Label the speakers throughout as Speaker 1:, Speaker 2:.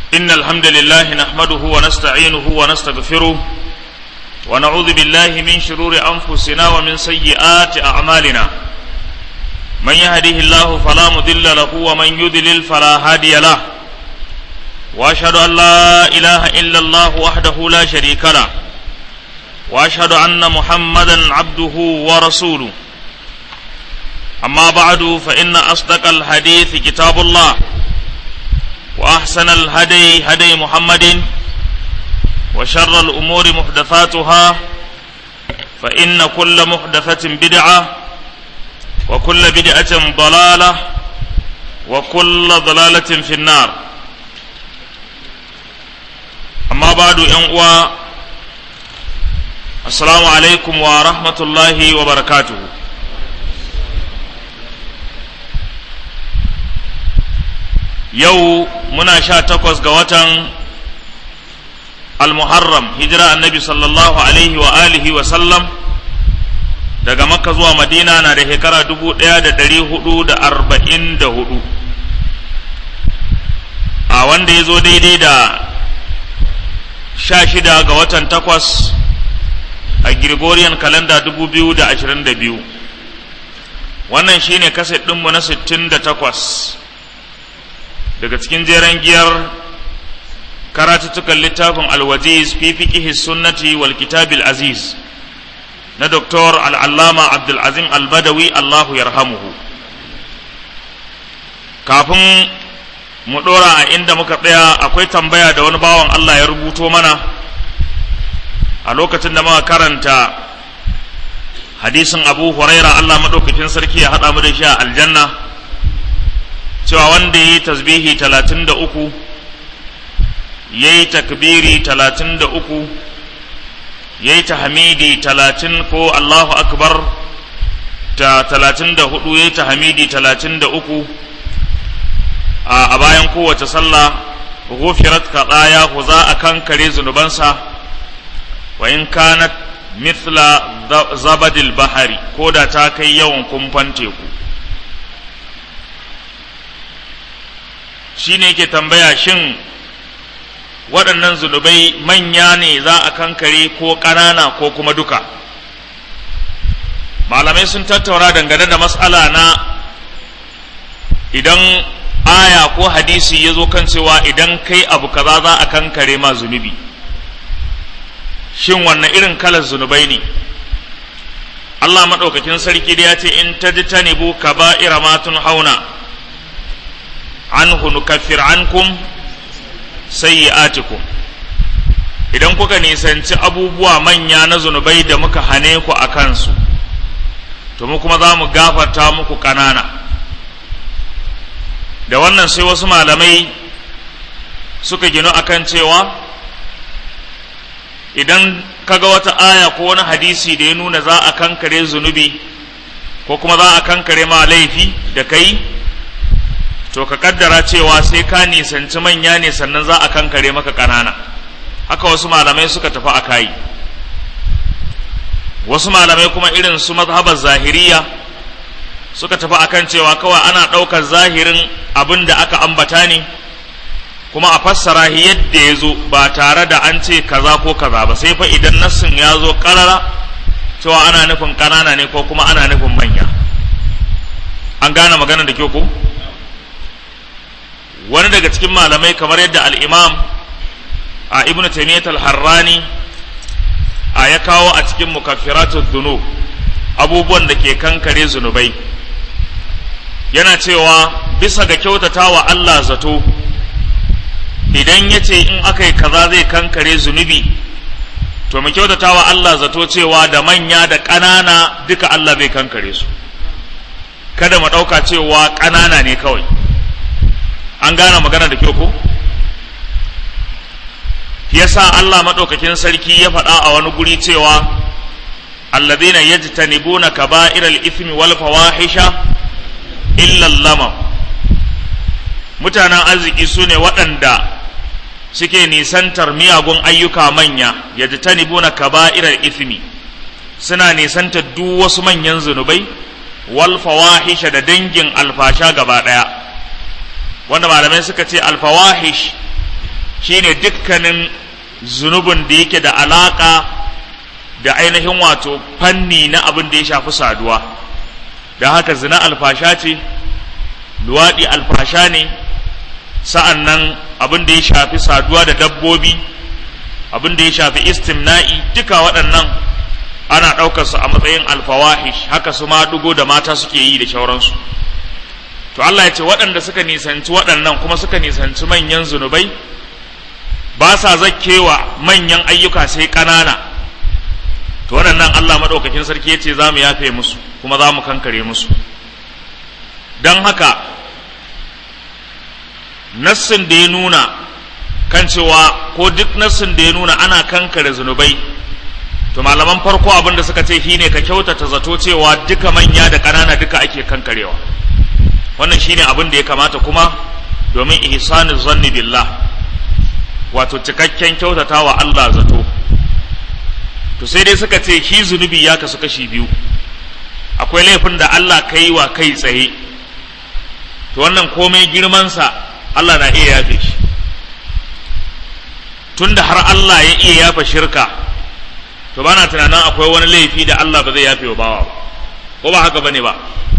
Speaker 1: إن الحمد لله نحمده ونستعينه ونستغفره ونعوذ بالله من شرور أنفسنا ومن سيئات أعمالنا من يهده الله فلا مضل له ومن يضلل فلا هادي له وأشهد أن لا إله إلا الله وحده لا شريك له وأشهد أن محمدا عبده ورسوله أما بعد فإن أصدق الحديث كتاب الله وأحسن الهدي هدي محمد وشر الأمور محدثاتها فإن كل محدثة بدعة وكل بدعة ضلالة وكل ضلالة في النار أما بعد أنقوى السلام عليكم ورحمة الله وبركاته yau muna sha takwas ga watan al-muharram hijira annabi sallallahu alaihi wa alihi wa sallam daga makka zuwa madina na da shekara dubu ɗaya da ɗari hudu da arba'in da hudu a wanda ya zo daidai da sha shida ga watan takwas a gregorian kalanda dubu biyu da ashirin da biyu wannan shine kaset ɗinmu na sittin da takwas daga cikin jeren giyar karatuttukan littafin alwaziz fi fiqihi sunnati wal kitabil aziz na doktor al'allama abdulazim albadawi allahu yarhamuhu kafin mu ɗora a inda muka tsaya akwai tambaya da wani bawan allah ya rubuto mana a lokacin da muka karanta hadisin abu huraira allah maɗaukakin sarki ya haɗa mu da shi a aljanna cewa wanda ya yi tasbihi talatin da uku ya yi takbiri talatin da uku ya yi tahmidi talatin ko allahu akbar ta talatin da hudu ya yi tahmidi talatin da uku a bayan kowace sallah ghufirat kaɗaya ku za a kankare zunubansa wa in kanat mithla zabadil bahari ko da ta kai yawan kumfan teku shi ne yake tambaya shin waɗannan zunubai manya ne za a kankare ko ƙanana ko kuma duka malamai sun tattaura dangane da matsala na idan aya ko hadisi ya zo kan cewa idan kai abu kaza za a kankare ma zunubi shin wannan irin kalar zunubai ne Allah maɗaukakin sarki da ya ce in tajtanibu kaba'ira ma hauna anhu nukaffir ankum sayyi'atikum idan kuka nisanci abubuwa manya na zunubai da muka hane ku a kansu to mu kuma za mu gafarta muku ƙanana da wannan sai wasu malamai suka ginu akan cewa idan kaga wata aya ko wani hadisi da ya nuna za a kankare zunubi ko kuma za a kankare ma laifi da kai to ka kaddara cewa sai ka nisanci manya ne sannan za a kankare maka ƙanana haka wasu malamai suka tafi a kayi wasu malamai kuma irin su mazhabar zahiriya suka tafi akan cewa kawai ana ɗaukar zahirin abin da aka ambata ne kuma a fassara yadda ya zo ba tare da an ce kaza ko kaza ba sai fa idan nassin ya zo ƙarara cewa ana nufin ƙanana ne ko kuma ana nufin manya an gane magana da kyau ko? wani daga cikin malamai kamar yadda al'imam a ibn taymiyyat al-harrani a ya kawo a cikin mukaffiratun dhunub abubuwan da ke kankare zunubai yana cewa bisa ga kyautata wa Allah zato idan ya ce in aka yi kaza zai kankare zunubi to mu kyautata wa Allah zato cewa da manya da ƙanana duka Allah zai kankare su kada mu ɗauka cewa ƙanana ne kawai an gane magana da kyau ko yasa Allah madaukakin sarki ya faɗa a wani guri cewa alladhina yajtanibuna kaba'iral ithmi wal fawahisha illa lamam mutanen arziki su ne waɗanda suke nisantar miyagun ayyuka manya yajtanibuna kaba'iral ithmi suna nisantar duk wasu manyan zunubai wal fawahisha da dangin alfasha gaba ɗaya wanda malamai suka ce alfawahish shine dukkanin zunubin da yake da alaka da ainihin wato fanni na abin da ya shafi saduwa don haka zina alfasha ce luwaɗi alfasha ne sa'an nan abin da ya shafi saduwa da dabbobi abin da ya shafi istimna'i duka waɗannan ana ɗaukar su a matsayin alfawahish haka su ma dugo da mata suke yi da shauransu to Allah ya ce waɗanda suka nisanci waɗannan kuma suka nisanci manyan zunubai ba sa zakkewa manyan ayyuka sai ƙanana to waɗannan Allah maɗaukakin sarki ya ce za mu yafe musu kuma za mu kankare musu don haka nassin da ya nuna kan cewa ko duk nassin da ya nuna ana kankare zunubai to malaman farko abin da suka ce shine ka kyautata zato cewa duka manya da ƙanana duka ake kankarewa wannan shine abin da ya kamata kuma domin ihsanu zanni billah wato cikakken kyautata wa Allah zato to sai dai suka ce shi zunubi ya kasu kashi biyu akwai laifin da Allah ka yi wa kai tsaye to wannan komai girmansa Allah na iya yafe shi tunda har Allah ya iya yafa shirka to bana tunanin akwai wani laifi da Allah ba zai yafe wa bawa ba ko ba haka bane ba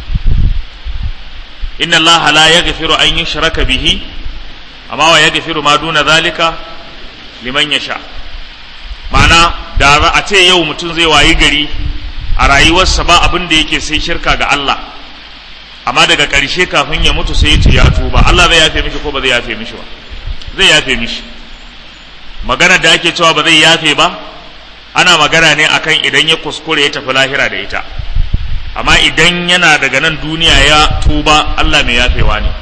Speaker 1: inna Allah la yaghfiru an yushraka bihi amma wa yaghfiru ma duna zalika liman yasha ma'ana da a ce yau mutum zai wayi gari a rayuwarsa ba abin da yake sai shirka ga Allah amma daga ƙarshe kafin ya mutu sai ya ce ya tuba Allah zai yafe mishi ko ba zai yafe mishi ba zai yafe mishi magana da ake cewa ba zai yafe ba ana magana ne akan idan ya kuskure ya tafi lahira da ita amma idan yana daga nan duniya ya tuba Allah mai yafewa ne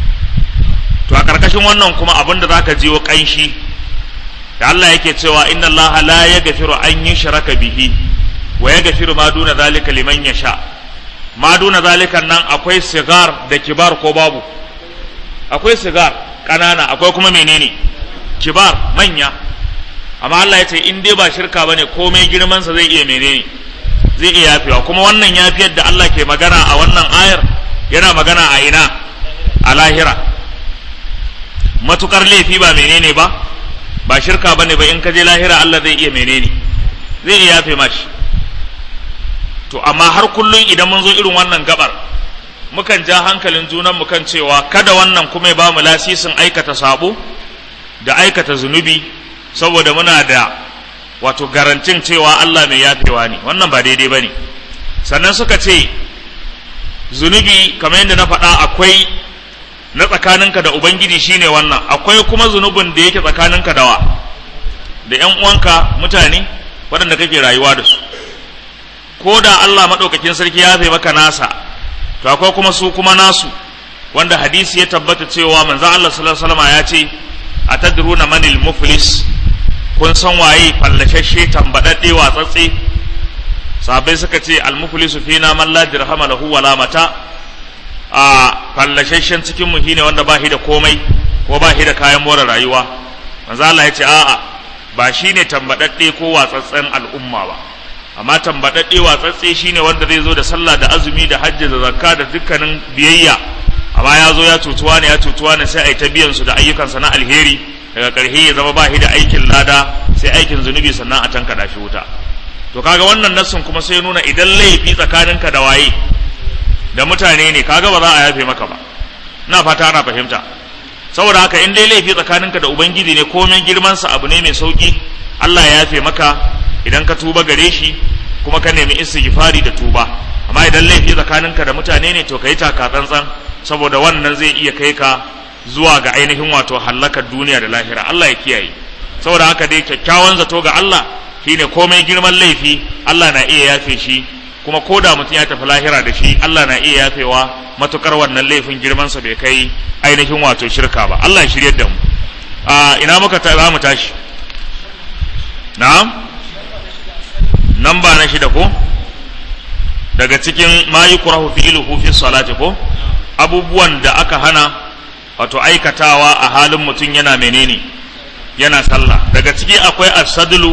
Speaker 1: to a ƙarƙashin wannan kuma abin da zaka jiwo ƙanshi da Allah yake cewa inna Allah la yaghfiru an yushraka bihi wa yaghfiru ma duna zalika liman yasha ma duna zalika nan akwai sigar da kibar ko babu akwai sigar ƙanana akwai kuma menene kibar manya amma Allah ya ce in dai ba shirka bane komai girman sa zai iya menene zai iya yafewa kuma wannan yafiyar da Allah ke magana a wannan ayar yana magana a ina a lahira matukar laifi ba menene ba ba shirka bane ba in ka je lahira Allah zai iya menene zai iya yafe mashi to amma har kullun idan mun zo irin wannan gabar mukan ja hankalin junan mu kan cewa kada wannan kuma ya ba mu lasisin aikata sabo da aikata zunubi saboda muna da wato garantin cewa Allah mai yafewa ne wannan ba daidai ba ne sannan suka ce zunubi kamar yadda na faɗa akwai na tsakaninka da ubangiji shine wannan akwai kuma zunubin da yake tsakaninka da wa da ‘yan uwanka mutane waɗanda kake rayuwa da su ko da Allah maɗaukakin sarki ya fi maka nasa to akwai kuma su kuma nasu wanda hadisi ya tabbata cewa manzon Allah sallallahu alaihi wasallam ya ce atadruna manil muflis kun san waye fallashashe tambadadde watsatse sahabbai suka ce almuflisu fina man la dirhama lahu wala mata a fallashashen cikin mu shine wanda ba shi da komai ko ba shi da kayan more rayuwa manzo Allah ya ce a'a ba shine tambadadde ko watsatsen al'umma ba amma tambadadde watsatse shine wanda zai zo da sallah da azumi da hajji da zakka da dukkanin biyayya amma ya zo ya cutuwa ne ya cutuwa ne sai a yi ta biyan su da ayyukansa na alheri daga ƙarshe ya zama ba shi da aikin lada sai aikin zunubi sannan a tanka shi wuta to kaga wannan nassin kuma sai nuna idan laifi tsakaninka da waye da mutane ne kaga ba za a yafe maka ba na fata ana fahimta saboda haka in dai laifi tsakaninka da ubangiji ne komai girmansa abu ne mai sauki Allah ya yafe maka idan ka tuba gare shi kuma ka nemi istighfari da tuba amma idan laifi tsakaninka da mutane ne to ka yi taka tsantsan saboda wannan zai iya kai ka zuwa ga ainihin wato hallakar duniya da lahira Allah ya kiyaye saboda haka dai kyakkyawan zato ga Allah shine komai girman laifi Allah na iya yafe shi kuma ko da mutum ya tafi lahira da shi Allah na iya yafewa matukar wannan laifin girmansa bai kai ainihin wato shirka ba Allah ya shiryar da mu a ina muka ta za mu tashi na'am namba na shida ko daga cikin ma yukrahu fi'luhu fi salati ko abubuwan da aka hana wato aikatawa a halin mutum yana menene yana sallah daga ciki akwai asadulu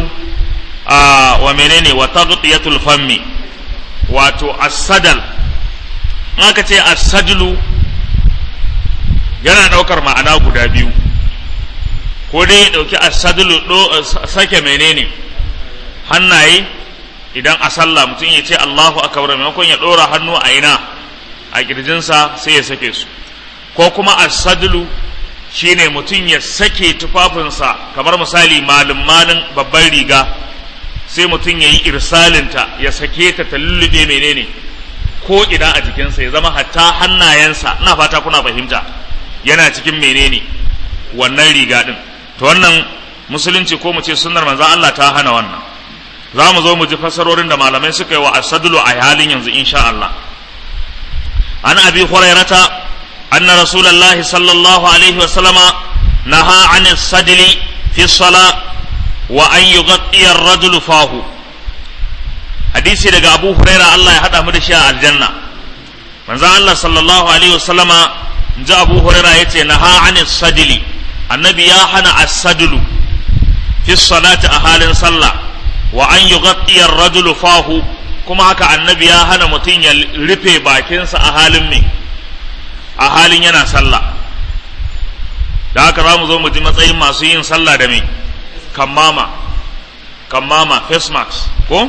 Speaker 1: a wa menene wa taghtiyatul fammi wato asadal in aka ce asadulu yana daukar ma'ana guda biyu ko dai ya ɗauki asadulu sake menene hannaye idan a sallah mutum ya ce Allahu akbar maimakon ya ɗora hannu a ina a kirjinsa sai ya sake su ko kuma asadulu shine mutum ya sake tufafinsa kamar misali malin malin babban riga sai mutum ya yi irsalinta ya sake ta ta lullube menene ko ina a jikinsa ya zama hatta hannayensa ina fata kuna fahimta yana cikin menene wannan riga din to wannan musulunci ko mu ce sunnar manzon Allah ta hana wannan za mu zo mu ji fasarorin da malamai suka yi wa asadulu a halin yanzu insha Allah an abi hurairata anna rasulullahi sallallahu alaihi wa sallama naha an sadli fi sala wa an yughatti ar-rajulu fahu hadisi daga abu huraira Allah ya hada mu da shi a aljanna manzon Allah sallallahu alaihi wa sallama ji abu huraira yace naha an sadli annabi ya hana as-sadlu fi salati a halin sallah wa an yughatti ar-rajulu fahu kuma haka annabi ya hana mutum ya rufe bakinsa a halin me a halin yana sallah da haka za mu zo mu ji matsayin masu yin sallah da me kammama kammama face mask ko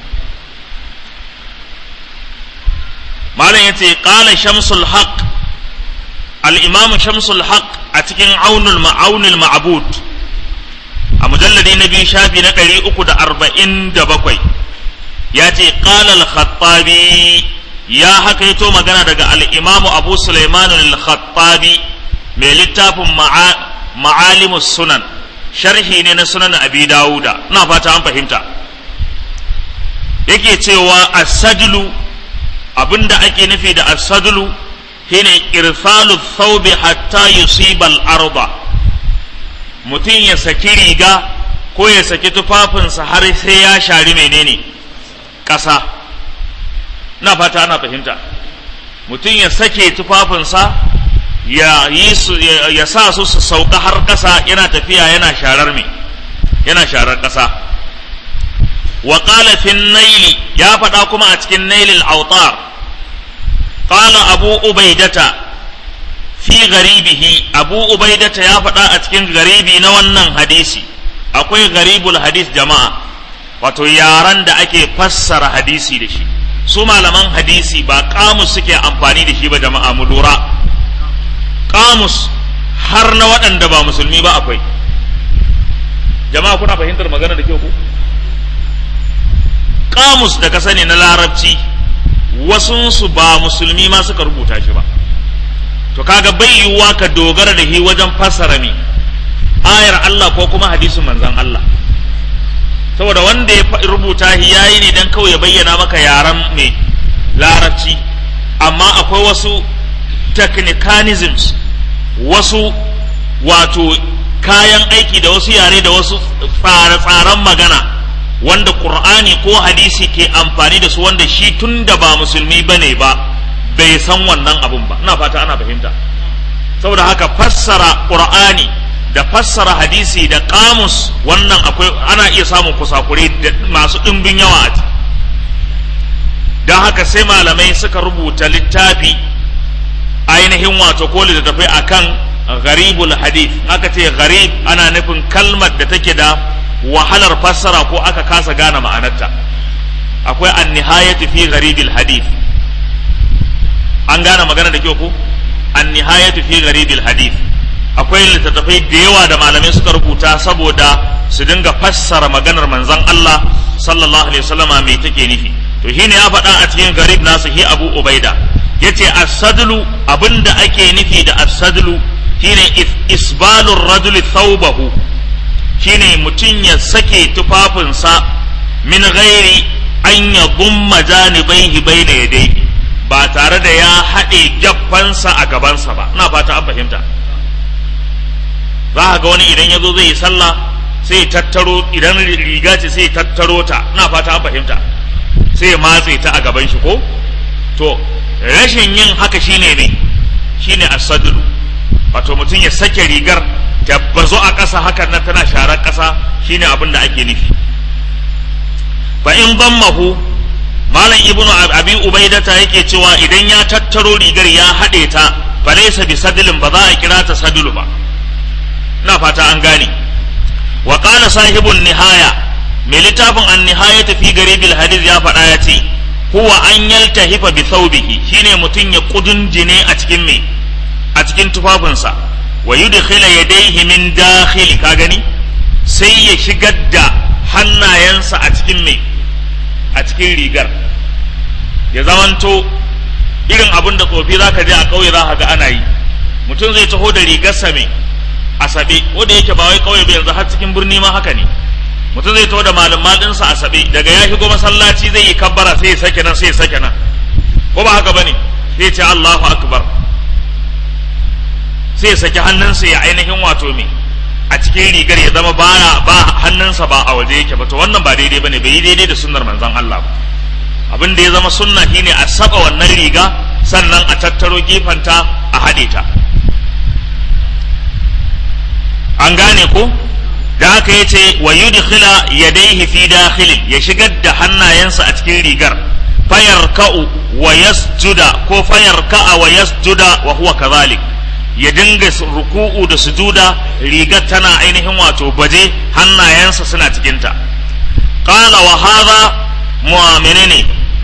Speaker 1: malam yace qala shamsul haqq al-imam shamsul haqq a cikin aunul ma'aunul ma'bud a mujalladi na biyu shafi na ɗari uku da arba'in da bakwai ya ce ƙalal khattabi ya hakaito magana daga al'imamu abu suleiman al-khattabi mai littafin ma'alimus sunan sharhi ne na sunan abi dawuda na fata an fahimta yake cewa asadlu abinda ake nufi da asadlu shine irsalu thawbi hatta yusibal arba mutum ya saki riga ko ya saki tufafinsa har sai ya shari menene ƙasa na fata ana fahimta mutum ya sake tufafinsa ya yi su ya sa su su sauka har ƙasa yana tafiya yana sharar me yana sharar ƙasa wa qala fi naili ya faɗa kuma a cikin nailil autar qala abu ubaidata fi garibihi abu ubaidata ya faɗa a cikin garibi na wannan hadisi akwai garibul hadis jama'a wato yaran da ake fassara hadisi da shi su malaman hadisi ba kamus suke amfani da shi ba jama'a mu lura kamus har na waɗanda ba musulmi ba akwai jama'a kuna fahimtar magana da kyau ku kamus da ka sani na larabci wasunsu ba musulmi ma suka rubuta shi ba to kaga bai yiwuwa ka dogara da shi wajen fassara ne ayar Allah ko kuma hadisin manzon Allah saboda wanda ya rubuta shi yayi ne dan kawai ya bayyana maka yaran mai larabci amma akwai wasu technicalisms wasu wato kayan aiki da wasu yare da wasu tsare-tsaren magana wanda Qur'ani ko hadisi ke amfani da su wanda shi tun da ba musulmi bane ba bai san wannan abun ba ina fata ana fahimta saboda haka fassara qur'ani da fassara hadisi da kamus wannan akwai ana iya samun kusakure da masu ɗimbin yawa a don haka sai malamai suka rubuta littafi ainihin wato ko littattafai akan gharibul hadith aka ce gharib ana nufin kalmar da take da wahalar fassara ko aka kasa gane ma'anarta akwai an nihayatu fi gharibil hadith an gane magana da kyau ko an nihayatu fi gharibil hadith akwai littattafai da yawa da malamai suka rubuta saboda su dinga fassara maganar manzon Allah sallallahu alaihi wasallama me take nufi to shine ya faɗa a cikin garib nasu hi Abu Ubaida yace as-sadlu abinda ake nufi da as-sadlu shine isbalur rajuli thawbahu shine mutum ya sake tufafinsa min ghairi an ya gumma janibaihi baina yadayhi ba tare da ya haɗe gyaffansa a gabansa ba ina fata an fahimta za ka ga wani idan ya zo zai yi sallah sai tattaro idan riga ce sai tattaro ta ina fata an fahimta sai ya matse ta a gaban shi ko to rashin yin haka shine ne shine asadulu wato mutum ya sake rigar ta bazo a ƙasa hakan nan tana sharar ƙasa shine abin da ake nufi fa in dammahu malam ibnu abi ubaidata yake cewa idan ya tattaro rigar ya haɗe ta falaysa bi sadilin ba za a kira ta sadulu ba ina fata an gane wa qala sahibun nihaya mai littafin an nihaya fi garibil hadith ya faɗa ya ce huwa an yaltahifa bi thawbihi shine mutum ya kudunjine a cikin me a cikin tufafinsa wa yudkhila yadayhi min dakhil ka gani sai ya shigar da hannayensa a cikin me a cikin rigar ya zamanto irin abin da tsofi za ka je a ƙauye za ka ga ana yi mutum zai taho da rigarsa mai asabe wanda yake ba wai ƙauye ba yanzu har cikin birni ma haka ne mutum zai taho da malin malinsa asabe daga ya shigo masallaci zai yi kabbara sai ya sake nan sai ya sake nan ko ba haka bane sai ce Allahu akbar sai ya saki hannunsa ya ainihin wato me a cikin rigar ya zama ba ba hannunsa ba a waje yake ba to wannan ba daidai bane bai yi daidai da sunnar manzon Allah ba abin da ya zama sunna shine a saba wannan riga sannan a tattaro gefanta a haɗe ta an gane ko da haka ya ce wa yudkhila yadayhi fi dakhilin ya shigar da hannayensa a cikin rigar fayar ka'u wa yasjuda ko fayar ka'a wa yasjuda wa huwa kadhalik ya dinga ruku'u da sujuda rigar tana ainihin wato baje hannayensa suna cikinta qala wa hadha mu'minine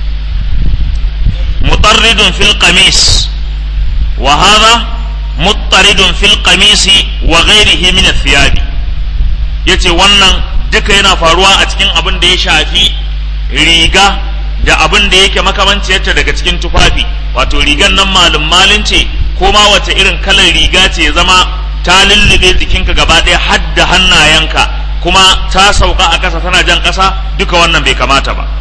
Speaker 1: mutarridun fil qamis wa hadha muttaridun fil qamisi wa ghairihi min athiyabi yace wannan duka yana faruwa a cikin abin da ya shafi riga da abin da yake makamanciyarta daga cikin tufafi wato rigan nan malum malin ce ko ma wace irin kalar riga ce zama ta lullube jikinka gaba ɗaya har da hannayenka kuma ta sauka a ƙasa tana jan ƙasa duka wannan bai kamata ba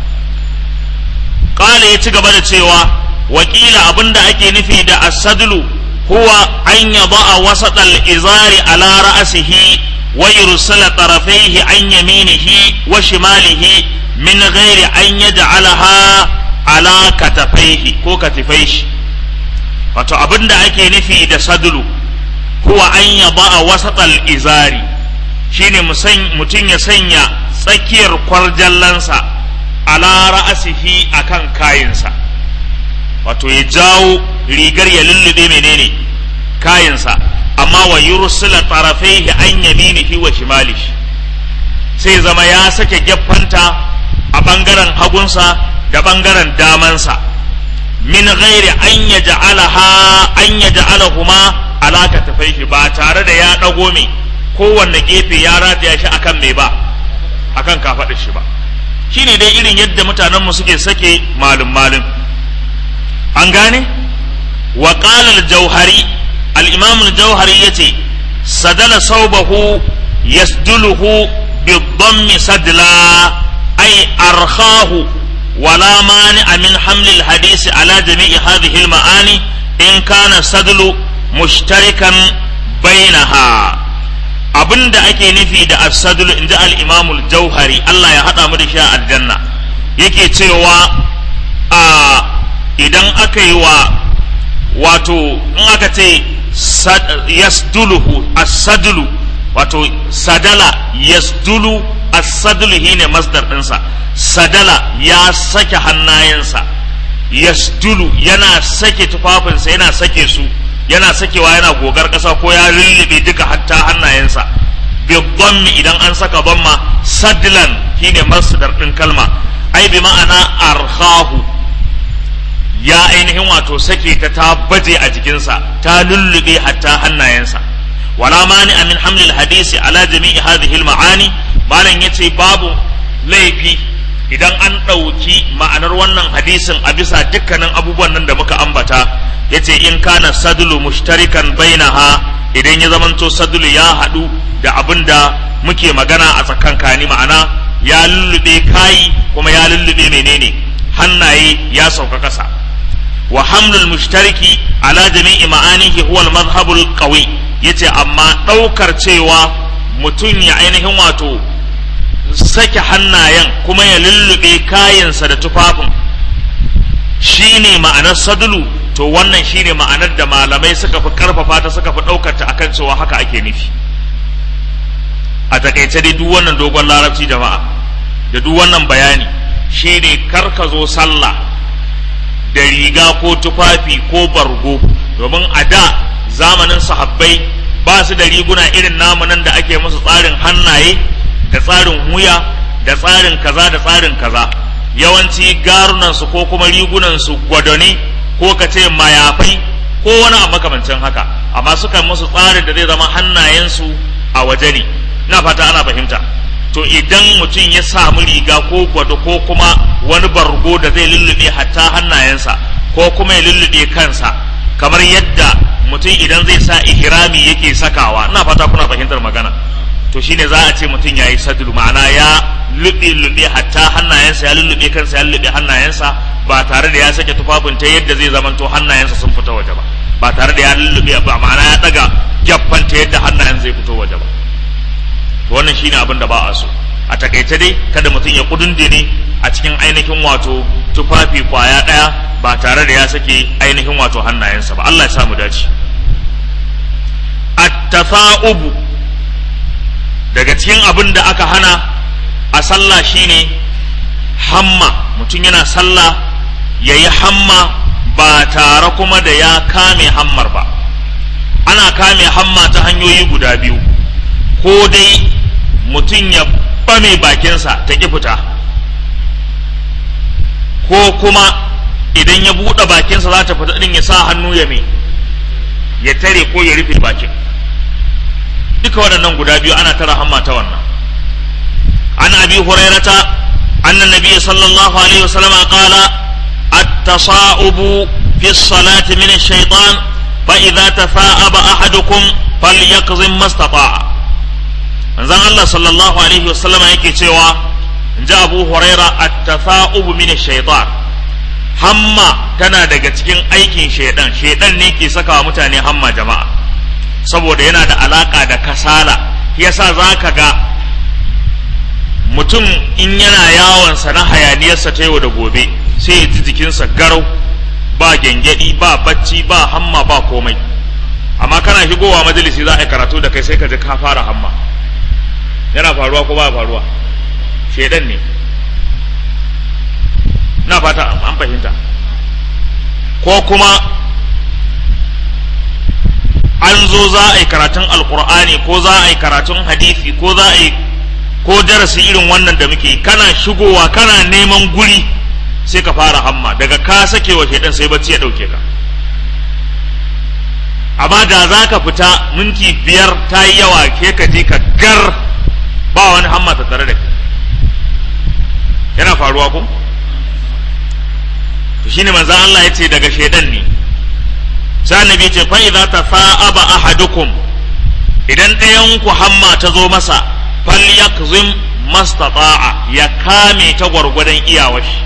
Speaker 1: ƙala ya ci gaba da cewa wakila abin da ake nufi da asadlu huwa an yaba a wasaɗal izari ala ra'asihi wa yursala tarafaihi an yaminihi wa shimalihi min ghairi an yaj'alaha ala katafaihi ko katifaihi wato abin da ake nufi da sadulu huwa an yaba a wasaɗal izari shine mutum ya sanya tsakiyar kwarjallansa ala ra'asihi akan kayinsa wato ya jawo rigar ya lullube menene kayinsa amma wa yursila tarafaihi an yaminihi wa shimalihi sai zama ya sake gyaffanta a bangaren hagunsa da bangaren damansa min ghairi an yaj'alaha an yaj'alahuma ala katafaihi ba tare da ya dago me kowanne gefe ya rataya shi akan me ba akan kafaɗar shi ba shine dai irin yadda mutanenmu suke sake malum malum an gane wa qala al-jauhari al-imam al-jauhari yace sadala saubahu yasduluhu bi-dhammi sadla ay arkhahu ولا مانع من حمل الحديث على جميع هذه المعاني إن كان السدل مشتركا بينها abin da ake nufi da asadul in ji al'imamul jauhari Allah ya haɗa mu da shi a aljanna yake cewa a idan aka yi wa wato in aka ce yasduluhu asadulu wato sadala yasdulu asadulu shine masdar ɗinsa sadala ya sake hannayensa yasdulu yana sake tufafinsa yana sake su yana sakewa yana gogar ƙasa ko ya lullube duka hatta hannayensa bi dhammi idan an saka dhamma sadlan shine masdar din kalma ai bi ma'ana arhahu ya ainihin wato sake ta ta baje a jikinsa ta lullube hatta hannayensa wala mani min hamlil hadisi ala jami'i hadhihi al ma'ani malam yace babu laifi idan an ɗauki ma'anar wannan hadisin a bisa dukkanin abubuwan nan da muka ambata yace in kana sadulu mushtarikan bainaha idan ya zamanto sadulu ya haɗu da abin da muke magana a tsakankani ma'ana ya lullube kayi kuma ya lullube menene hannaye ya sauka ƙasa wa hamlul mushtariki ala jami'i ma'anihi huwa al-madhhabul qawi yace amma ɗaukar cewa mutum ya ainihin wato sake hannayen kuma ya lullube kayansa da tufafin shine ma'anar sadulu to wannan shine ma'anar da malamai suka fi karfafa ta suka fi ɗaukar ta akan cewa haka ake nufi a takaice dai duk wannan dogon larabci jama'a da duk wannan bayani shine kar ka zo sallah da riga ko tufafi ko bargo domin a da zamanin sahabbai ba su da riguna irin namu nan da ake musu tsarin hannaye da tsarin wuya da tsarin kaza da tsarin kaza yawanci garunansu ko kuma rigunansu gwadoni ko ka ce mayafai ko wani abu makamancin haka amma suka musu tsarin da zai zama hannayensu a waje ne ina fata ana fahimta to idan mutum ya samu riga ko gwado ko kuma wani bargo da zai lullube hatta hannayensa ko kuma ya lullube kansa kamar yadda mutum idan zai sa ihrami yake sakawa ina fata kuna fahimtar magana to shine za a ce mutum ya yi sadulu ma'ana ya lube lube hatta hannayensa ya lullube kansa ya lullube hannayensa ba tare da ya sake tufafin ta yadda zai zamanto hannayensa sun fita waje ba ba tare da ya lullube ba ma'ana ya daga gyaffan ta yadda hannayen zai fito waje ba to wannan shine abin da ba a so a takaice dai kada mutum ya kudundine a cikin ainihin wato tufafi kwaya daya ba tare da ya sake ainihin wato hannayensa ba Allah ya sa mu dace at-tafa'ubu daga cikin abin da aka hana a sallah shine hamma mutum yana sallah ya yi hamma ba tare kuma da ya kame hammar ba ana kame hamma ta hanyoyi guda biyu ko dai mutum ya bame bakinsa ta ƙi fita ko kuma idan ya buɗe bakinsa za ta fita ɗin ya sa hannu ya me ya tare ko ya rufe bakin duka waɗannan guda biyu ana tara hamma ta wannan an abi hurairata anna nabiyyi sallallahu alaihi wasallam qala at-tasa'ubu fi as-salati min ash-shaytan fa idza tafa'aba ahadukum falyakzim mastata'a manzon Allah sallallahu alaihi wasallam yake cewa inji Abu Huraira at-tasa'ubu min ash-shaytan hamma tana daga cikin aikin shaidan shaidan ne ke saka mutane hamma jama'a saboda yana da alaka da kasala yasa za ka ga mutum in yana yawonsa na hayaniyarsa ta yau da gobe sai ya ji jikinsa garau ba gyangyaɗi ba bacci ba hamma ba komai amma kana shigowa majalisi za a yi karatu da kai sai ka ji ka fara hamma yana faruwa ko ba faruwa shaidan ne na fata an fahimta ko kuma an zo za a yi karatun alkur'ani ko za a yi karatun hadisi ko za a yi ko darasi irin wannan da muke kana shigowa kana neman guri sai ka fara hamma daga ka sake wa shaidan sai bacci ya dauke ka amma da za ka fita minti biyar ta yi yawa ke ka je ka gar ba wani hamma ta tare da kai yana faruwa ko to shine manzon Allah ya ce daga shaidan ne sai annabi ce fa idza tafa'aba ahadukum idan ɗayan ku hamma ta zo masa falyakzim mastata'a ya kame ta gwargwadon iyawar shi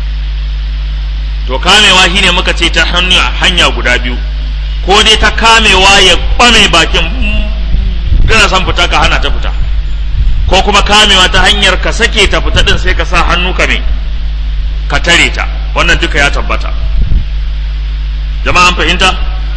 Speaker 1: to kamewa shine muka ce ta hanya hanya guda biyu ko dai ta kamewa ya kwame bakin kana son fita ka hana ta fita ko kuma kamewa ta hanyar ka sake ta fita din sai ka sa hannu ka me ka tare ta wannan duka ya tabbata jama'an fahimta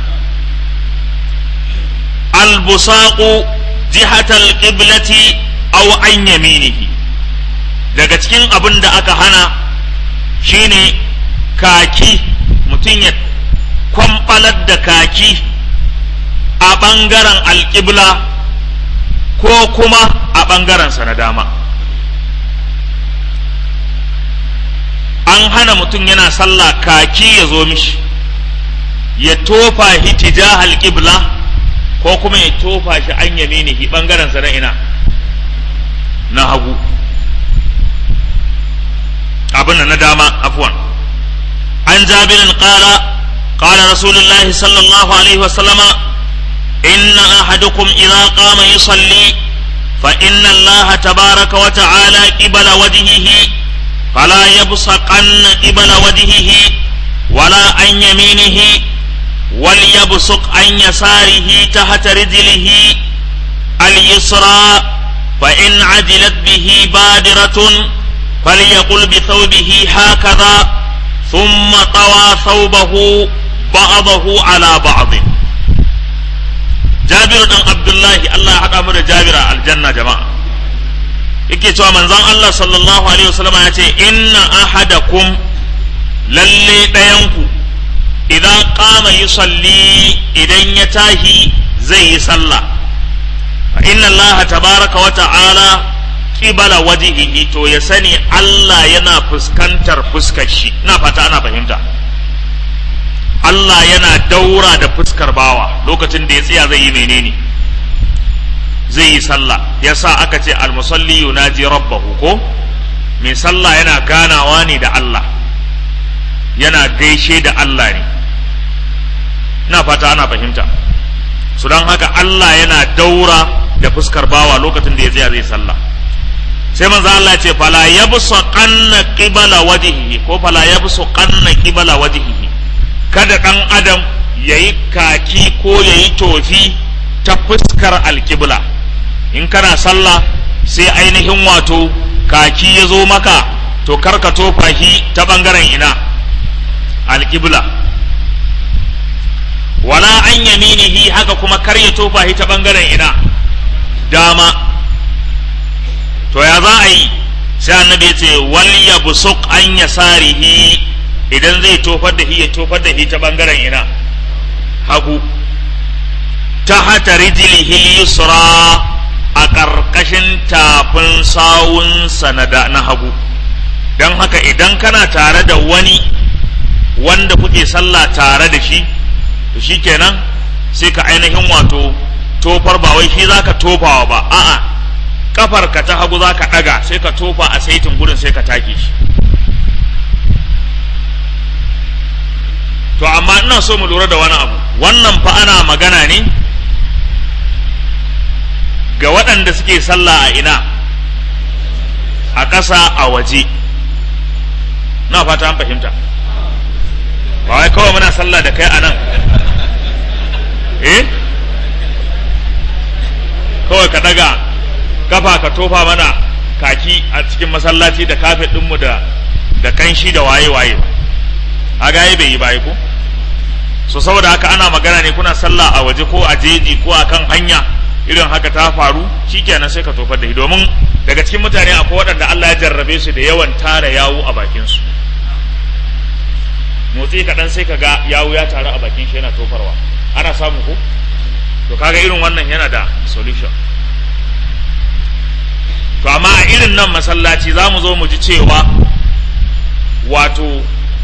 Speaker 1: albusaqu jihatal qiblati aw an yaminihi daga cikin abin da aka hana shine kaki mutum ya kwamfalar da kaki a ɓangaren alƙibla ko kuma a ɓangarensa na dama an hana mutum yana sallah kaki ya zo mishi ya tofa hitija alƙibla ko kuma ya tofa shi an yaminihi ɓangarensa na ina na hagu abin na dama afwan an jabirin qala qala rasulullahi sallallahu alaihi wasallama inna ahadukum idza qama yusalli fa inna allaha tabaraka wa ta'ala qibala wajhihi fala yabsaqanna qibala wajhihi wala an yaminihi وليبصق عن يساره تحت رجله اليسرى فإن عجلت به بادرة فليقل بثوبه هكذا ثم طوى ثوبه بعضه على بعض جابر بن عبد الله الله حدا mu da Jabir aljanna jama'a yake cewa manzon Allah sallallahu alaihi wasallam ya ce inna ahadakum lalle ɗayanku idan qama yusalli idan ya tahi zai yi sallah fa inna Allah tabaraka wa ta'ala qibala wajhihi to ya sani Allah yana fuskantar fuskar shi ina fata ana fahimta Allah yana daura da fuskar bawa lokacin da ya tsaya zai yi menene zai yi sallah yasa aka ce almusalli yunaji rabbahu ko mai sallah yana ganawa ne da Allah yana gaishe da Allah ne ina fata ana fahimta su don haka Allah yana daura da fuskar bawa lokacin da ya tsaya zai sallah sai manzo Allah ce fala yabsu qanna qibala wajhihi ko fala yabsu qanna qibala wajhihi kada dan adam yayi kaki ko yayi tofi ta fuskar alkibla in kana sallah sai ainihin wato kaki ya zo maka to karka tofa shi ta bangaren ina alkibla wala an yaminihi haka kuma kar ya tofa shi ta bangaren ina dama to ya za a yi sai annabi ya ce wal yabsuq an yasarihi idan zai tofar da shi ya tofar da shi ta bangaren ina hagu ta hata rijlihi yusra a ƙarƙashin tafin sawunsa na hagu don haka idan kana tare da wani wanda kuke sallah tare da shi to shi kenan sai ka ainihin wato tofar ba wai shi za ka tofawa ba a'a kafar ka ta hagu za ka ɗaga sai ka tofa a saitin gurin sai ka take shi to amma ina so mu lura da wani abu wannan fa ana magana ne ga waɗanda suke sallah a ina a ƙasa a waje na fata an fahimta ba wai kawai muna sallah da kai a nan eh kawai ka daga kafa ka tofa mana kaki a cikin masallaci da kafet ɗinmu da da kanshi da waye-waye a gaye bai yi baye ko so saboda haka ana magana ne kuna sallah a waje ko a jeji ko a kan hanya irin haka ta faru shikenan sai ka tofar da shi domin daga cikin mutane akwai waɗanda Allah ya jarrabe su da yawan tara yawu a bakin su motsi kaɗan sai ka ga yawu ya taru a bakin shi yana tofarwa ana samu ko to kaga irin wannan yana da solution to amma a irin nan masallaci za mu zo mu ji cewa wato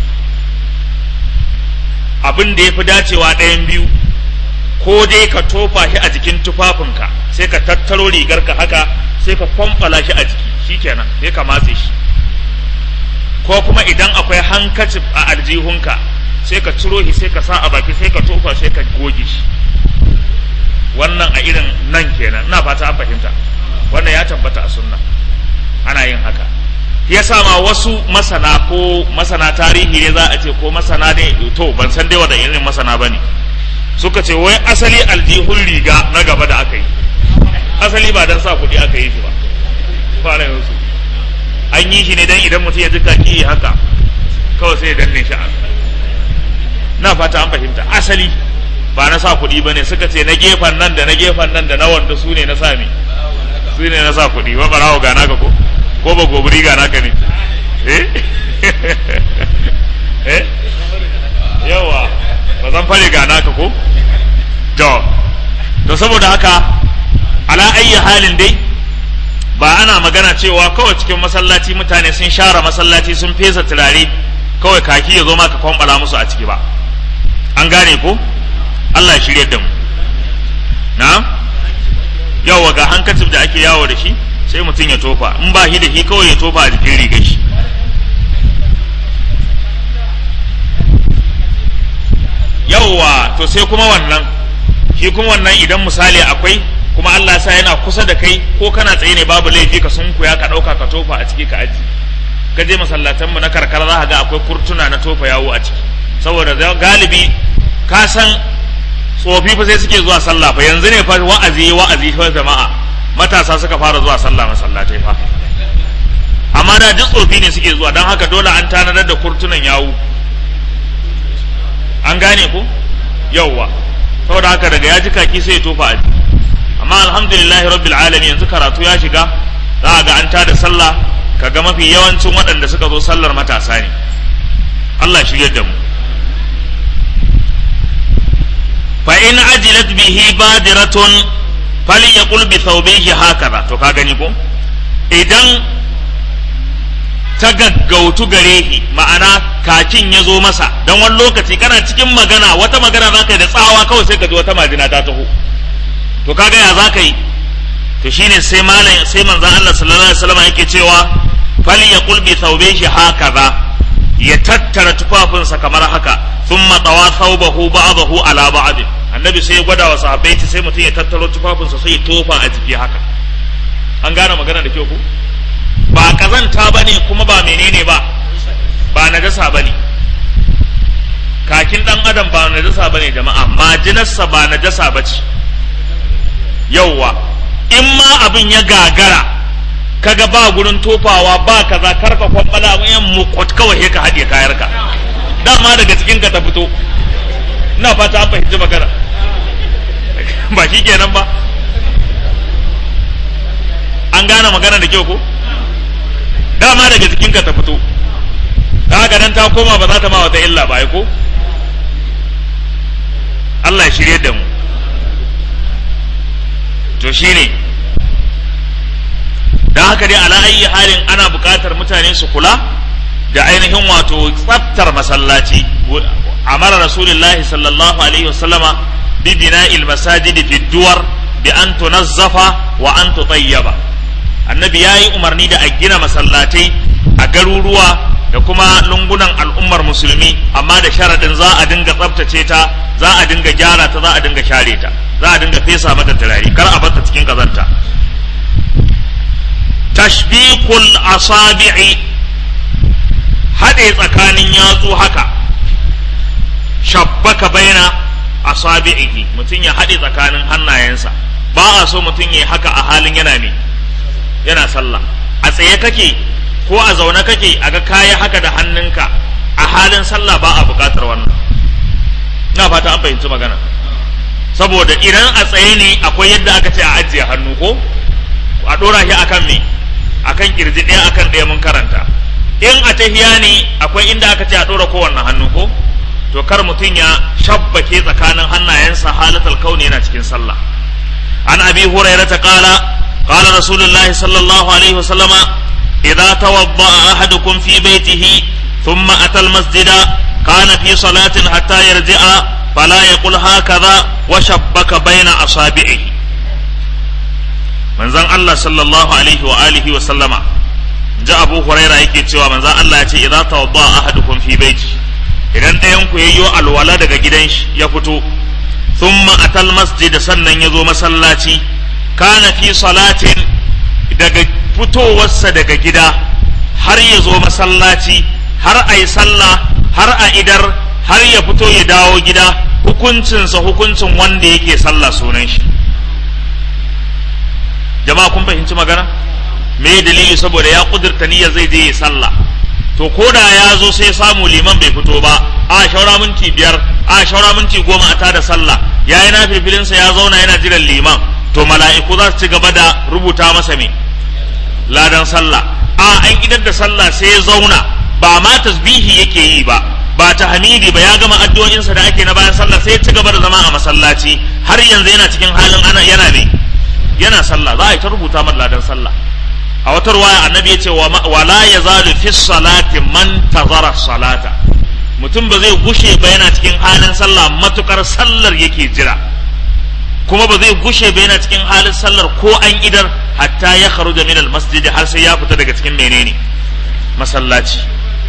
Speaker 1: abin da ya fi dacewa ɗayan biyu ko dai ka tofa shi a jikin tufafinka sai ka tattaro rigarka haka sai ka kwamfala shi a jiki shikenan sai ka matse shi ko kuma idan akwai hankacin a aljihunka sai ka ciro shi sai ka sa a baki sai ka tofa sai ka goge shi wannan a irin nan kenan ina fata an fahimta wannan ya tabbata a sunna ana yin haka ya ma wasu masana ko masana tarihi ne za a ce ko masana ne to ban san dai wanda irin masana ba ne suka ce wai asali aljihun riga na gaba da aka yi asali ba don sa kuɗi aka yi shi ba fara yanzu an yi shi ne don idan mutum ya ji kaki haka kawai sai ya danne shi na fata an fahimta asali ba na sa kuɗi ba ne suka ce na gefen nan da na gefen nan da na wanda su ne na sami su ne na sa kuɗi ba barawo gana ka ko ko ba gobiri gana ka ne eh eh yawa ba zan fare gana ka ko to to saboda haka ala ayyi halin dai ba ana magana cewa kawai cikin masallaci mutane sun share masallaci sun fesa turare kawai kaki ya zo maka kwambala musu a ciki ba an gane ko Allah ya shirye da mu na yawa ga hankacin da ake yawo da shi sai mutum ya tofa in ba shi da shi kawai ya tofa a jikin rigar shi yawwa to sai kuma wannan shi kuma wannan idan misali akwai kuma Allah sa yana kusa da kai ko kana tsaye ne babu laifi ka sunkuya ka ɗauka ka tofa a ciki ka aji ka je masallatan mu na karkara za ka ga akwai kurtuna na tofa yawo a ciki saboda galibi ka san tsofi fa sai suke zuwa sallah fa yanzu ne fa wa'azi wa'azi fa jama'a matasa suka fara zuwa sallah masallatai fa amma da duk tsofi ne suke zuwa don haka dole an tanadar da kurtunan yawo an gane ko yauwa saboda haka daga ya ji kaki sai ya tofa a jiki amma alhamdulillah rabbil alamin yanzu karatu ya shiga za a ga an tada sallah kaga mafi yawancin waɗanda suka zo sallar matasa ne Allah shirye da mu fa in ajilat bihi badiratun falyaqul bi thawbihi hakaza to ka gani ko idan ta gaggautu gare shi ma'ana kakin ya zo masa don wani lokaci kana cikin magana wata magana za ka yi da tsawa kawai sai ka ji wata majina ta taho to kaga ya za ka yi to shine sai malam sai manzon Allah sallallahu alaihi wasallam yake cewa fal yaqul bi thawbihi hakaza ya tattara tufafinsa kamar haka thumma tawa thawbahu ba'dahu ala ba'd annabi sai ya gwada wa sahabbai sai mutum ya tattaro tufafinsa sai ya tofa a jiki haka an gane magana da kyau ko ba kazanta ba ne kuma ba menene ba ba najasa ba ne kakin dan adam ba najasa ba ne jama'a majinarsa ba najasa ba ce yauwa in ma abin ya gagara kaga ba gurin tofawa ba kaza karka kwambala yan mukot kawai ka haɗe kayarka dama daga cikin ka ta fito ina fata an fahimci magana ba shi kenan ba an gane magana da kyau ko dama daga jikinka ta fito ta haka nan ta koma ba za ta ma wata illa ba ko Allah ya shirye da mu to shine don haka dai ala ayi halin ana buƙatar mutane su kula da ainihin wato tsaftar masallaci amara rasulullahi sallallahu alaihi wasallama bi bina'il masajidi fi duwar bi an tunazzafa wa an tutayyaba annabi ya yi umarni da a gina masallatai a garuruwa da kuma lungunan al'ummar musulmi amma da sharaɗin za a dinga tsabtace ta za a dinga gyara ta za a dinga share ta za a dinga fesa mata turare kar a bata cikin kazanta tashbiqul asabi'i haɗe tsakanin yatsu haka shabbaka baina asabi'ihi mutum ya haɗe tsakanin hannayensa ba a so mutum ya haka a halin yana ne yana sallah a tsaye kake ko a zaune kake a ga kaya haka da hannunka a halin sallah ba a buƙatar wannan na fata an fahimci magana saboda idan a tsaye ne akwai yadda aka ce a ajiye hannu ko a ɗora shi akan me akan kirji ɗaya akan ɗaya mun karanta in a tahiya ne akwai inda aka ce a ɗora kowanne hannu ko to kar mutum ya shabbake tsakanin hannayensa halatal kauni yana cikin sallah an abi hurairata qala قال رسول الله صلى الله عليه وسلم إذا توضأ أحدكم في بيته ثم أتى المسجد كان في صلاة حتى يرجع فلا يقول هكذا وشبك بين أصابعه من زن الله صلى الله عليه وآله وسلم جاء أبو هريرة يكي تشوى من زن الله يتي إذا توضأ أحدكم في بيته idan ɗayan ku yayyo alwala daga gidan shi ya fito thumma atal masjid sannan ya zo masallaci kana fi salatin daga fitowarsa daga gida har ya zo masallaci har a yi sallah har a idar har ya fito ya dawo gida hukuncinsa hukuncin wanda yake sallah sunan shi jama'a kun fahimci magana me dalili saboda ya kudurta niyyar zai je ya sallah to ko da ya zo sai samu liman bai fito ba a shaura minti biyar a shaura minti goma a tada sallah ya yi na filfilinsa ya zauna yana jiran liman to mala'iku za su ci gaba da rubuta masa me ladan sallah a an idar da sallah sai ya zauna ba ma tasbihi yake yi ba ba ta hamidi ba ya gama addu'o'insa da ake na bayan sallah sai ya ci gaba da zama a masallaci har yanzu yana cikin halin ana yana ne yana sallah za a yi ta rubuta masa ladan sallah a wata ruwaya annabi ya ce wa la yazalu fi salati man tazara salata mutum ba zai gushe ba yana cikin halin sallah matukar sallar yake jira kuma ba zai gushe ba yana cikin halin sallar ko an idar hatta ya kharuja min almasjid har sai ya fita daga cikin menene masallaci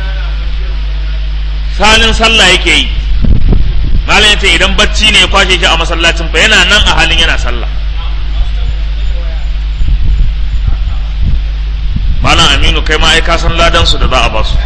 Speaker 1: halin sallah yake yi malam yace idan bacci ne ya kwashe shi a masallacin fa yana nan a halin yana sallah malam aminu kai ma ai ka san ladan su da za a ba su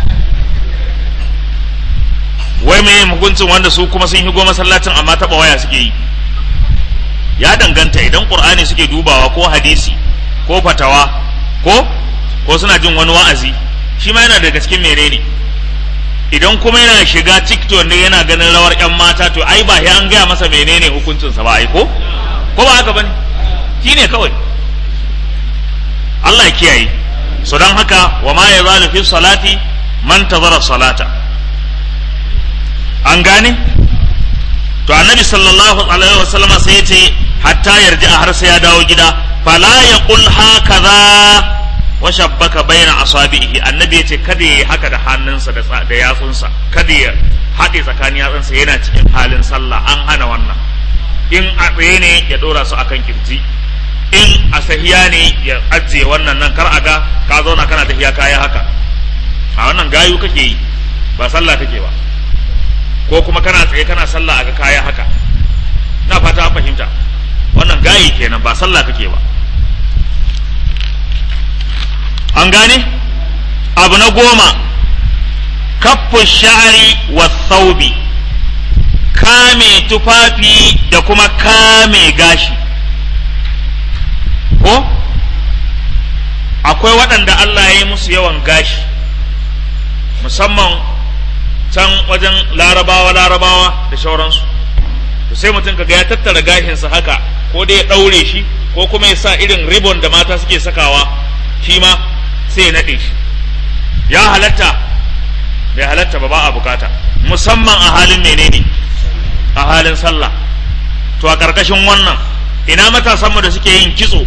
Speaker 1: wai me hukuncin wanda su kuma sun higo masallacin amma taba waya suke yi ya danganta idan qur'ani suke dubawa ko hadisi ko fatawa ko ko suna jin wani wa'azi shi ma yana daga cikin menene idan kuma yana shiga tiktok ne yana ganin rawar yan mata to ai ba an gaya masa menene hukuncinsa ba ai ko ko ba haka bane shine kawai Allah ya kiyaye so don haka wa ma ya zalu fi salati man tazara salata an gane to annabi sallallahu alaihi wasallam sai ya ce hatta yarji a har sai ya dawo gida fala yaqul hakaza wa shabbaka baina asabihi annabi ya ce kada ya yi haka da hannunsa da da yatsunsa kada ya haɗe tsakanin yatsunsa yana cikin halin sallah an hana wannan in a tsaye ne ya ɗora su akan kirji in a sahiya ne ya ajiye wannan nan kar a ga ka zauna kana tafiya kaya haka a wannan gayu kake yi ba sallah kake ba ko kuma kana tsaye kana sallah a ga kaya haka na fata an fahimta wannan gayi kenan ba sallah kake ba an gane abu na goma kaffu sha'ari wa thawbi kame tufafi da kuma kame gashi ko akwai waɗanda Allah ya yi musu yawan gashi musamman can wajen larabawa larabawa da shauransu to sai mutum kaga ya tattara gashinsa haka ko dai ya ɗaure shi ko kuma ya sa irin ribon da mata suke sakawa shi ma sai ya naɗe shi ya halatta bai halatta ba ba a bukata musamman a halin menene a halin sallah to a ƙarƙashin wannan ina matasanmu da suke yin kitso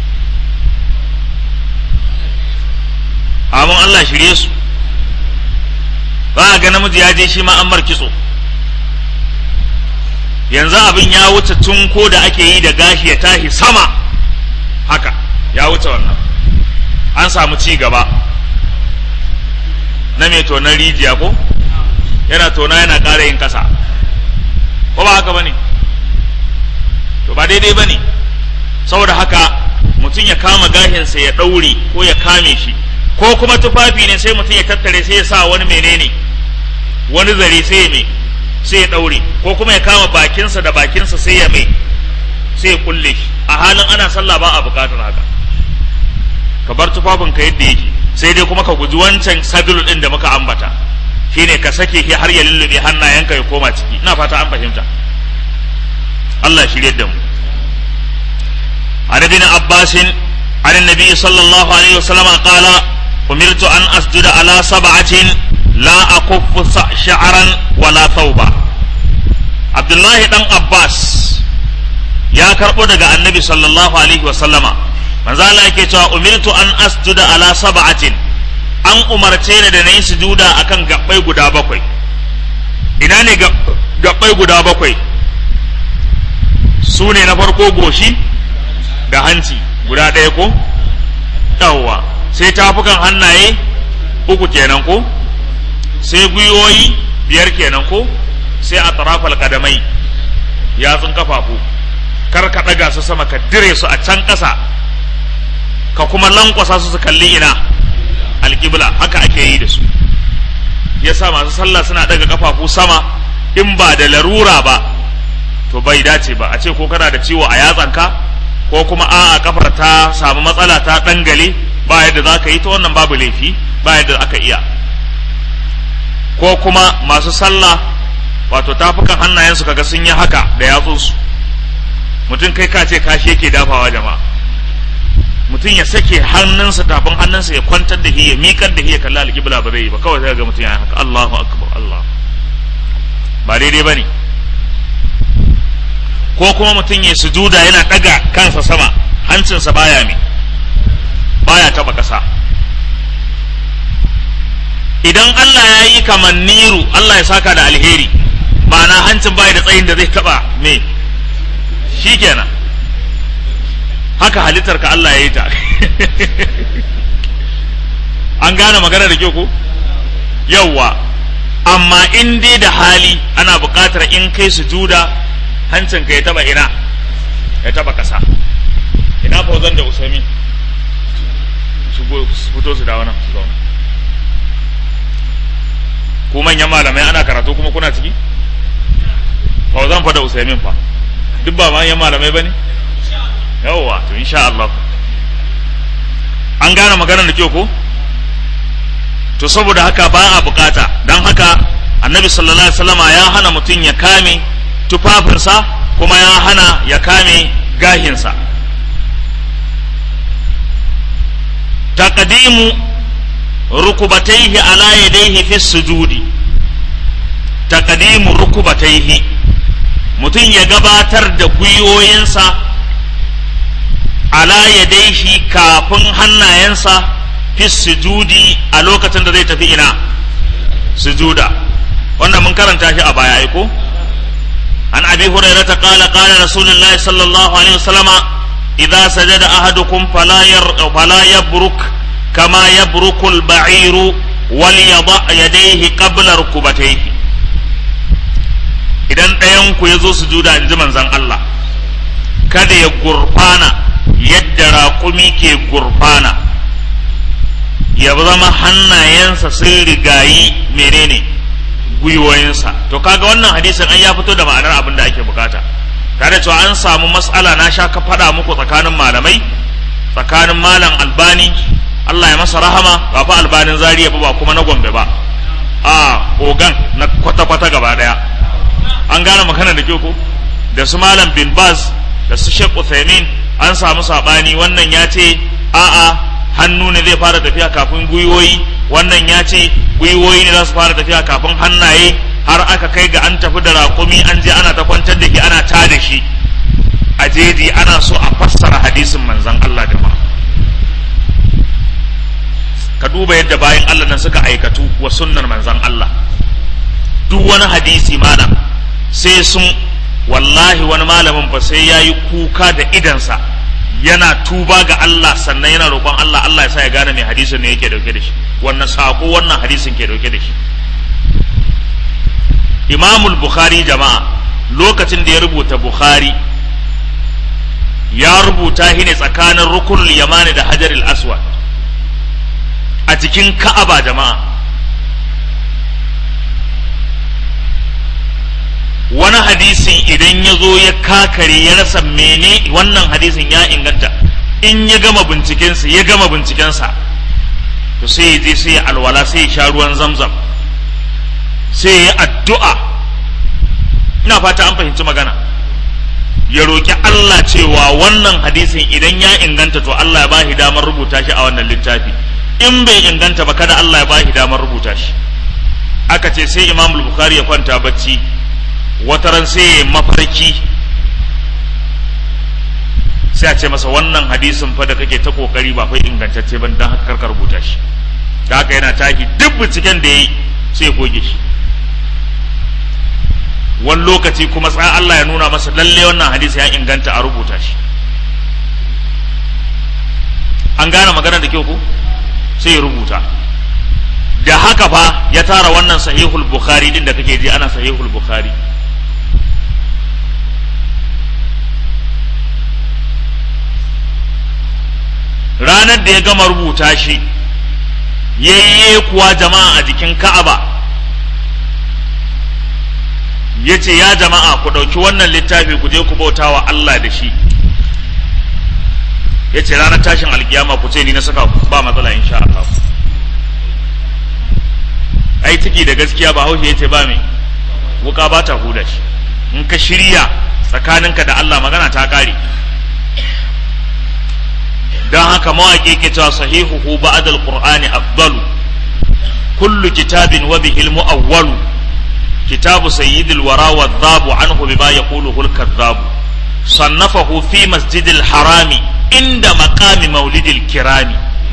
Speaker 1: amin Allah shirye su ba a ga namiji ya je shi ma an mar kitso yanzu abin ya wuce tun ko da ake yi da gashi ya tashi sama haka ya wuce wannan an samu ci gaba na mai tonon rijiya ko yana tona yana ƙara yin ƙasa ko ba haka ba ne to ba daidai ba ne saboda haka mutum ya kama gashinsa ya ɗaure ko ya kame shi ko kuma tufafi ne sai mutum ya tattare sai ya sa wani menene wani zare sai ya mai sai ya ɗaure ko kuma ya kama bakinsa da bakinsa sai ya mai sai ya kulle shi a halin ana sallah ba a bukatar haka ka bar tufafinka yadda yake sai dai kuma ka guji wancan sadulu ɗin da muka ambata shine ka sake shi har ya lullube hannayenka ya koma ciki ina fata an fahimta Allah shirye da mu عن ابن عباس عن النبي صلى الله عليه وسلم قال أمرت أن أسجد على سبعة لا أكف شعرا ولا ثوبا عبد الله بن عباس يا كربو دغا النبي صلى الله عليه وسلم manzo Allah yake cewa umirtu an asjuda ala sab'atin an umarce ni da nayi sujuda akan gabbai guda bakwai ina ne gabbai guda bakwai su ne na farko goshi da hanci guda ɗaya ko yawwa sai tafukan hannaye uku kenan ko sai gwiwoyi biyar kenan ko sai a tarafal kadamai yatsun kafafu kar ka ɗaga su sama ka dire su a can ƙasa ka kuma lankwasa su su kalli ina alƙibla haka ake yi da su yasa masu sallah suna ɗaga kafafu sama in ba da larura ba to bai dace ba a ce ko kana da ciwo a yatsanka ko kuma a'a kafar ta samu matsala ta dangale ba yadda za ka yi ta wannan babu laifi ba yadda aka iya ko kuma masu sallah wato tafukan hannayensu kaga sun yi haka da yatsunsu mutum kai ka ce kashi yake dafawa jama'a mutum ya sake hannunsa tafin hannunsa ya kwantar da shi ya miƙar da shi ya kalli alƙibla ba zai yi ba kawai sai ga mutum ya haka Allahu akbar Allah ba daidai bane ko kuma mutum ya sujuda yana ɗaga kansa sama hancinsa baya me baya taba ƙasa idan Allah ya yi kamar niru Allah ya saka da alheri ma'ana hancin baya da tsayin da zai taba me shikenan haka halittar ka Allah ya yi ta an gane magana da kyau ko yawwa amma in dai da hali ana buƙatar in kai sujuda hancin ka ya taba ina ya taba ƙasa ina fauzan da usami su fito su dawo nan su zauna ku manyan malamai ana karatu kuma kuna ciki fauzan fa da usaimin fa duk ba manyan malamai ba ne yawwa to insha Allah an gane maganar da kyau ko to saboda haka ba a bukata don haka annabi sallallahu alaihi wasallama ya hana mutum ya kame tufafinsa kuma ya hana ya kame gahinsa taqdimu rukubataihi ala yadayhi fi sujudi taqdimu rukubataihi mutum ya gabatar da gwiwoyinsa ala yadaihi kafin hannayensa fi sujudi a lokacin da zai tafi ina sujuda wannan mun karanta shi a baya ai ko an abi hurairata qala qala rasulullahi sallallahu alaihi wasallama idza sajada ahadukum fala yar fala yabruk kama yabruku al-ba'iru wal yada yadayhi qabla rukubatayhi idan ɗayan ku yazo sujuda inji manzon Allah kada ya gurfana yadda raƙumi ke gurfana ya zama hannayensa sun rigayi menene gwiwoyinsa to kaga wannan hadisin an ya fito da ma'anar abin da ake bukata tare cewa an samu matsala na sha ka faɗa muku tsakanin malamai tsakanin malam albani Allah ya masa rahama ba fa albanin zariya ba ba kuma na gombe ba a ogan na kwata-kwata gaba daya an gane magana da kyau ko da su malam bin baz da su shek uthaymin an samu sabani wannan ya ce a'a hannu ne zai fara tafiya kafin gwiwoyi wannan ya ce gwiwoyi ne za su fara tafiya kafin hannaye har aka kai ga an tafi da raƙumi an je ana ta kwantar da shi ana ta da shi a jeji ana so a fassara hadisin manzan Allah da ma ka duba yadda bayan Allah nan suka aikatu wa sunnar manzan Allah duk wani hadisi malam sai sun wallahi wani malamin fa sai ya yi kuka da idansa yana tuba ga Allah sannan yana roƙon Allah Allah ya sa ya gane mai hadisin ne yake dauke da shi wannan sako wannan hadisin ke dauke da shi Imamul Bukhari jama'a lokacin da ya rubuta Bukhari ya rubuta shi ne tsakanin rukunul yamani da hajaril aswad a cikin ka'aba jama'a wani hadisin idan ya zo ya kakare ya rasa mene wannan hadisin ya inganta in ya gama bincikensa ya gama bincikensa to sai ya je sai ya alwala sai ya sha ruwan zamzam sai ya addu'a ina fata an fahimci magana ya roƙi Allah cewa wannan hadisin idan ya inganta to Allah ya bashi damar rubuta shi a wannan littafi in bai inganta ba kada Allah ya bashi damar rubuta shi aka ce sai Imam Bukhari ya kwanta bacci wataran sai ya mafarki sai a ce masa wannan hadisin fa da kake ta kokari ba fa ingantacce ban dan haka karka rubuta shi da haka yana tashi duk binciken da yayi sai goge shi wani lokaci kuma tsa Allah ya nuna masa lalle wannan hadisi ya inganta a rubuta shi an gane magana da kyau ko sai ya rubuta da haka fa ya tara wannan sahihul bukhari din da kake ji ana sahihul bukhari ranar da ya gama rubuta shi yayye kuwa jama'a a jikin ka'aba ya ce ya jama'a ku ɗauki wannan littafi ku je ku bauta wa Allah da shi ya ce ranar tashin alkiyama ku ce ni na saka ba matsala insha Allah ai ciki da gaskiya ba haushe ya ce ba mai wuka ba ta huda shi in ka shirya tsakaninka da Allah magana ta ƙare don haka mawaƙi ke cewa sahihuhu ba'da al-qur'ani afdalu kullu kitabin wa bihi al-mu'awwalu kitabu sayyidil wara wa dhabu anhu bima yaquluhu al-kadhabu sannafahu fi masjidil harami inda maqami maulidil kirami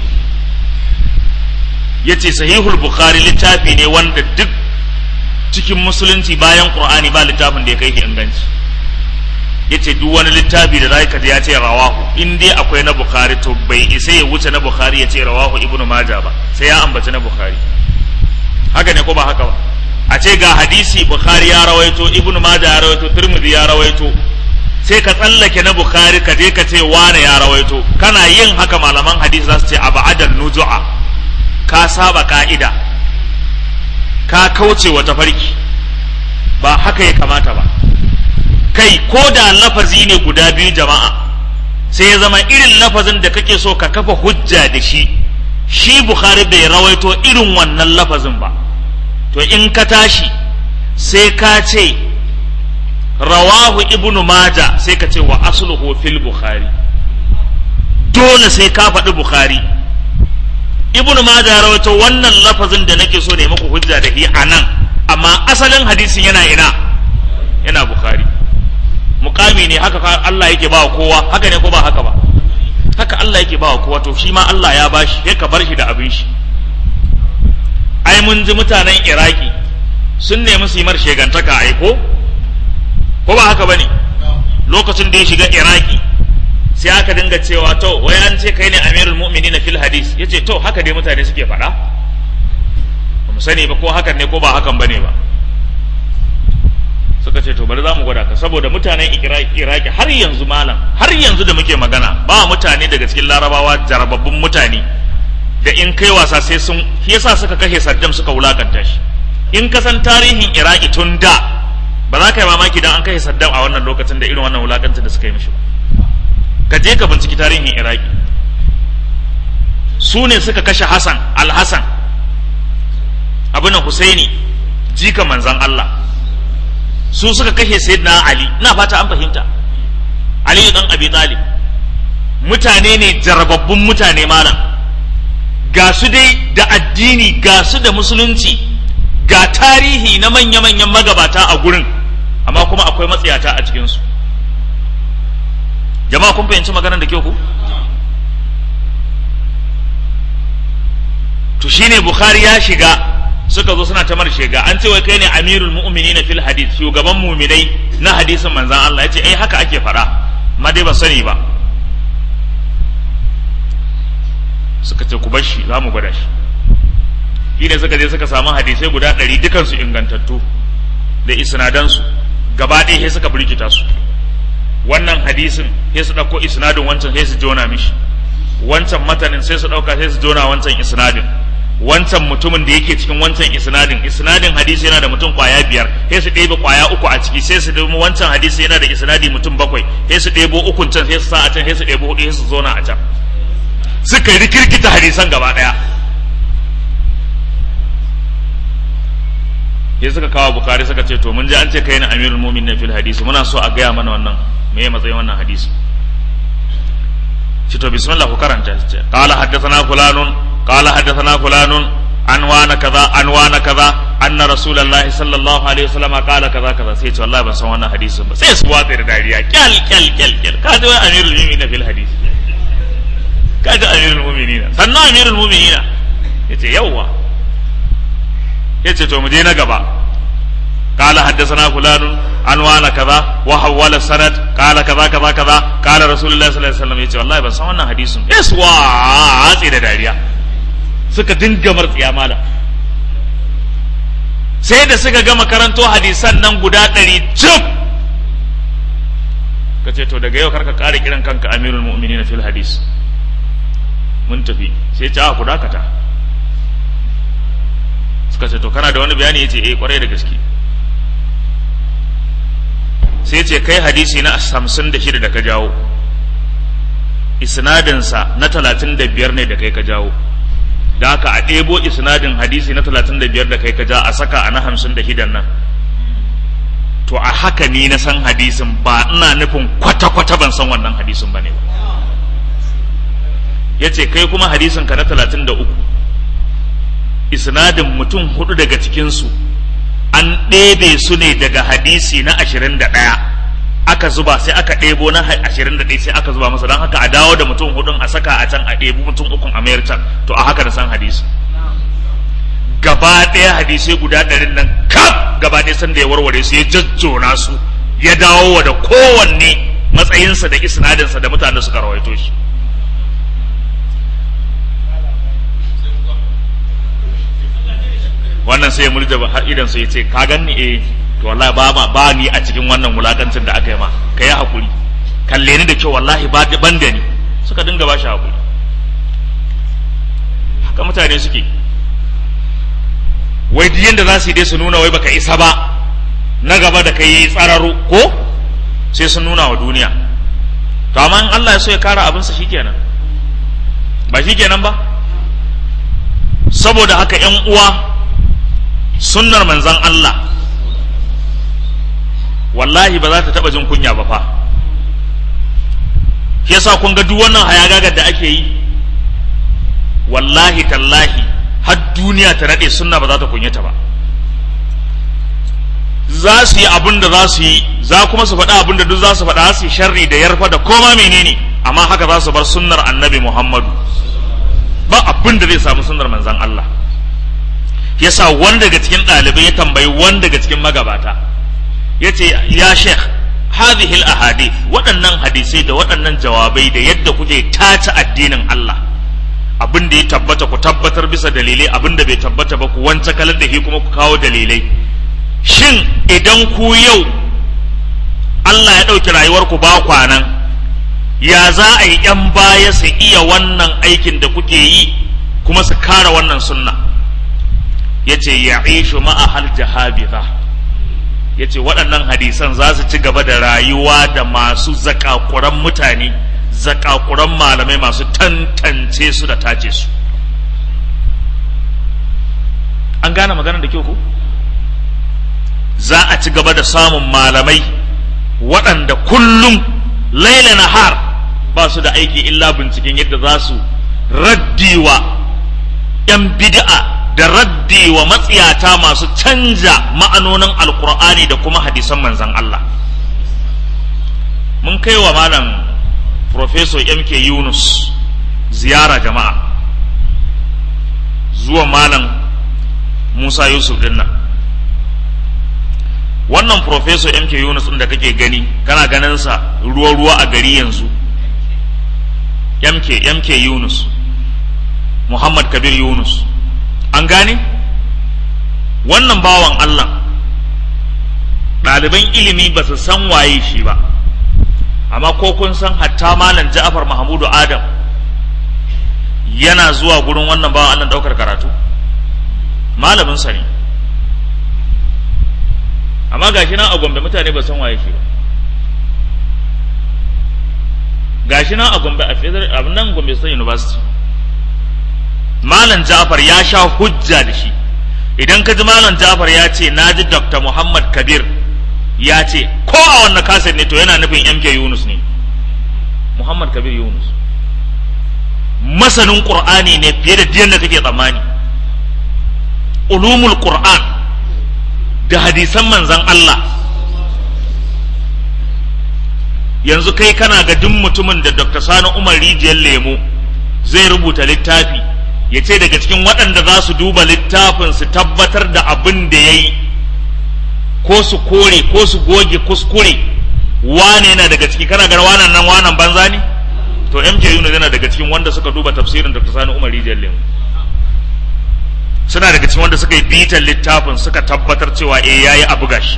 Speaker 1: yace sahihul bukhari littafi ne wanda duk cikin musulunci bayan qur'ani ba littafin da ya kai inganci yace duk wani littafi da zaka ji ya ce rawahu in dai akwai na bukhari to bai isa ya wuce na bukhari ya ce rawahu ibnu majah ba sai ya ambaci na bukhari haka ne ko ba haka ba a ce ga hadisi bukhari ya rawaito ibnu majah ya rawaito tirmidhi ya rawaito sai ka tsallake na bukhari ka je ka ce wane ya rawaito kana yin haka malaman hadisi za su ce abadan nuju'a ka saba ka'ida ka kauce wa tafarki ba haka ya kamata ba kai ko da lafazi ne guda biyu jama'a sai ya zama irin lafazin da kake so ka kafa hujja da shi shi bukhari bai rawaito irin wannan lafazin ba to in ka tashi sai ka ce rawahu ibnu maja sai ka ce wa asluhu fil bukhari dole sai ka faɗi bukhari ibnu maja ya rawaito wannan lafazin da nake so ne muku hujja da shi a nan amma asalin hadisin yana ina yana bukhari mukami ne haka Allah yake ba kowa haka ne ko ba haka ba haka Allah yake ba kowa to shi ma Allah ya bashi sai ka bar shi da abin shi ai mun ji mutanen Iraki sun nemi su yi mar shegantaka ai ko ko ba haka bane lokacin da ya shiga Iraki sai aka dinga cewa to wai an ce kai ne amirul mu'minin fil hadis yace to haka dai mutane suke faɗa ba mu sani ba ko hakan ne ko ba hakan bane ba suka ce to bari za mu gwada ka saboda mutanen iraki har yanzu malam har yanzu da muke magana ba mutane daga cikin larabawa jarababbun mutane da in kai wasa sai sun shi yasa suka kashe saddam suka wulakanta shi in ka san tarihin iraki tun da ba za ka yi mamaki dan an kashe saddam a wannan lokacin da irin wannan wulakancin da suka yi mishi ba ka je ka binciki tarihin iraki su ne suka kashe hassan al-hassan abinan husaini jika manzan allah su suka kashe sayyidina ali ina fata an fahimta ali dan abi talib mutane ne jarababbun mutane malam ga su dai da addini ga su da musulunci ga tarihi na manya-manyan magabata a gurin amma kuma akwai matsiyata a cikinsu jama'a kun fahimci maganar da kyau ku to shine bukhari ya shiga suka zo suna ta shiga an ce wai kai ne amirul mu'minina fil hadith shugaban mu'minai na hadisin manzon Allah yace eh haka ake fara ma dai ba sani ba suka ce ku bar shi za mu gwada shi shi ne suka je suka samu hadisai guda ɗari dukansu ingantattu da isnadansu gaba ɗaya sai suka birkita su wannan hadisin sai su ɗauko isnadin wancan sai su jona mishi wancan matanin sai su ɗauka sai su jona wancan isnadin wancan mutumin da yake cikin wancan isnadin isnadin hadisi yana da mutum kwaya biyar sai su ɗebe kwaya uku a ciki sai su ɗebo wancan hadisi yana da isnadi mutum bakwai sai su ɗebo ukun can sai su sa a can sai su ɗebo hudu sai su zona a can suka yi rikirkita hadisan gaba ɗaya sai suka kawo bukari suka ce to mun ji an ce kai na amirul mu'minin fil hadisi muna so a gaya mana wannan me ya matsayin wannan hadisi ce to bismillah ku karanta ce qala haddathana fulanun qala haddathana fulanun an wana kaza an wana kaza anna rasulullahi sallallahu alaihi wasallam qala kaza kaza sai ce wallahi ban san wannan hadisin ba sai su watsa da dariya kyal kyal kyal kyal ka ji amirul mu'minin fil hadisi ka ji amirul mu'minin sannan amirul mu'minin yace yawwa yace to mu je na gaba قال حدثنا فلان عن وانا كذا وحول السند قال كذا كذا كذا قال رسول الله صلى الله عليه وسلم yace wallahi ban san wannan hadisin yes wa hatsi da dariya suka dinga martsiya mala sai da suka gama karanto hadisan nan guda ɗari cif ka ce to daga yau karka ƙara kiran kanka amirul mu'minin fil hadis mun tafi sai ta ku dakata suka ce to kana da wani bayani yace eh kwarai da gaske sai ce kai hadisi na hamsin da shida da ka jawo isnadinsa na talatin da biyar ne da kai ka jawo da haka a ɗebo isnadin hadisi na talatin da biyar da kai ka ja a saka a na hamsin da shidan nan to a haka ni na san hadisin ba ina nufin kwata-kwata ban san wannan hadisin ba ne ba ya ce kai kuma hadisin ka na talatin da uku isnadin mutum hudu daga cikinsu an ɗebe su ne daga hadisi na ashirin da ɗaya aka zuba sai aka ɗebo na ashirin da ɗaya sai aka zuba masa don haka a dawo da mutum hudun a saka a can a ɗebi mutum ukun a mayar can to a haka da san hadisi gaba ɗaya hadisai guda ɗarin nan kaf gaba ɗaya sanda ya warware su ya jajjona su ya dawo wa da kowanne matsayinsa da isnadinsa da mutane suka rawaito shi wannan sai ya murja har idan sai ya ce ka ganni eh to wallahi ba ba, ba ni a cikin wannan wulakancin da aka yi ma ka yi hakuri kalle ni da kyau wallahi ba ban da ni suka dinga ba shi hakuri haka mutane suke wai duk yanda za su yi dai su nuna wai baka isa ba na gaba da kai tsararo ko sai sun nuna wa duniya to amma in Allah ya so ya kara abinsa shikenan ba shikenan ba saboda haka yan uwa sunnar manzan Allah wallahi ba za ta taba jin kunya ba fa shi yasa kun ga duk wannan hayagagar da ake yi wallahi tallahi har duniya ta nade sunna ba za ta kunyata ba za su yi abin da za su yi za kuma su faɗa abin da duk za su faɗa su yi sharri da yarfa da koma menene amma haka za su bar sunnar annabi muhammadu ba abin da zai samu sunnar manzan Allah yasa wanda daga cikin ɗalibai ya tambayi wanda daga cikin magabata ya ce ya sheikh hadhihi ahadith waɗannan hadisai da waɗannan jawabai da yadda kuke tace addinin Allah abin da ya tabbata ku tabbatar bisa dalilai abin da bai tabbata ba ku wance kalar da shi kuma ku kawo dalilai shin idan ku yau Allah ya ɗauki rayuwarku ba kwanan ya za a yi ‘yan baya su iya wannan aikin da kuke yi kuma su kara wannan sunna ya ce ya ishu ma'ahal jahabiza ya ce waɗannan hadisan za su ci gaba da rayuwa da masu zakakuran mutane zakakuran malamai masu tantance su da tace su an gane maganar da kyau ko za a ci gaba da samun malamai waɗanda kullum laila nahar ba su da aiki illa binciken yadda za su raddiwa 'yan bid'a da raddiwa matsiyata masu canja ma'anonin alkur'ani da kuma hadisan manzan Allah mun kai wa malam Professor MK Yunus ziyara jama'a zuwa malam Musa Yusuf dinnan wannan Professor MK Yunus ɗin da kake gani kana ganinsa ruwa-ruwa a gari yanzu MK MK Yunus Muhammad Kabir Yunus an gane wannan bawan Allah ɗaliban ilimi ba su san waye shi ba amma ko kun san hatta malam Ja'far Mahmudu Adam yana zuwa gurin wannan bawan Allah ɗaukar karatu malamin sa ne amma gashi nan a Gombe mutane ba san waye shi ba gashi nan a Gombe a Federal a nan Gombe State University Malam Ja'far ya sha hujja da shi idan ka ji Malam Ja'far ya ce na ji Dr. Muhammad Kabir ya ce ko a wannan kaset ne to yana nufin MK Yunus ne Muhammad Kabir Yunus masanin Qur'ani ne fiye da diyan da kake tsammani ulumul Qur'an da hadisan manzan Allah yanzu kai kana ga duk mutumin da Dr. Sani Umar Rijiyar Lemo zai rubuta littafi ya ce daga cikin waɗanda za su duba littafin su tabbatar da abin da ya yi ko su kore ko su goge kuskure wane yana daga ciki kana ga wanan nan wanan banza ne to MK Yunus yana daga cikin wanda suka duba tafsirin Dr. Sani Umar Rijiyar Lemo suna daga cikin wanda suka yi bitan littafin suka tabbatar cewa eh yayi abu gashi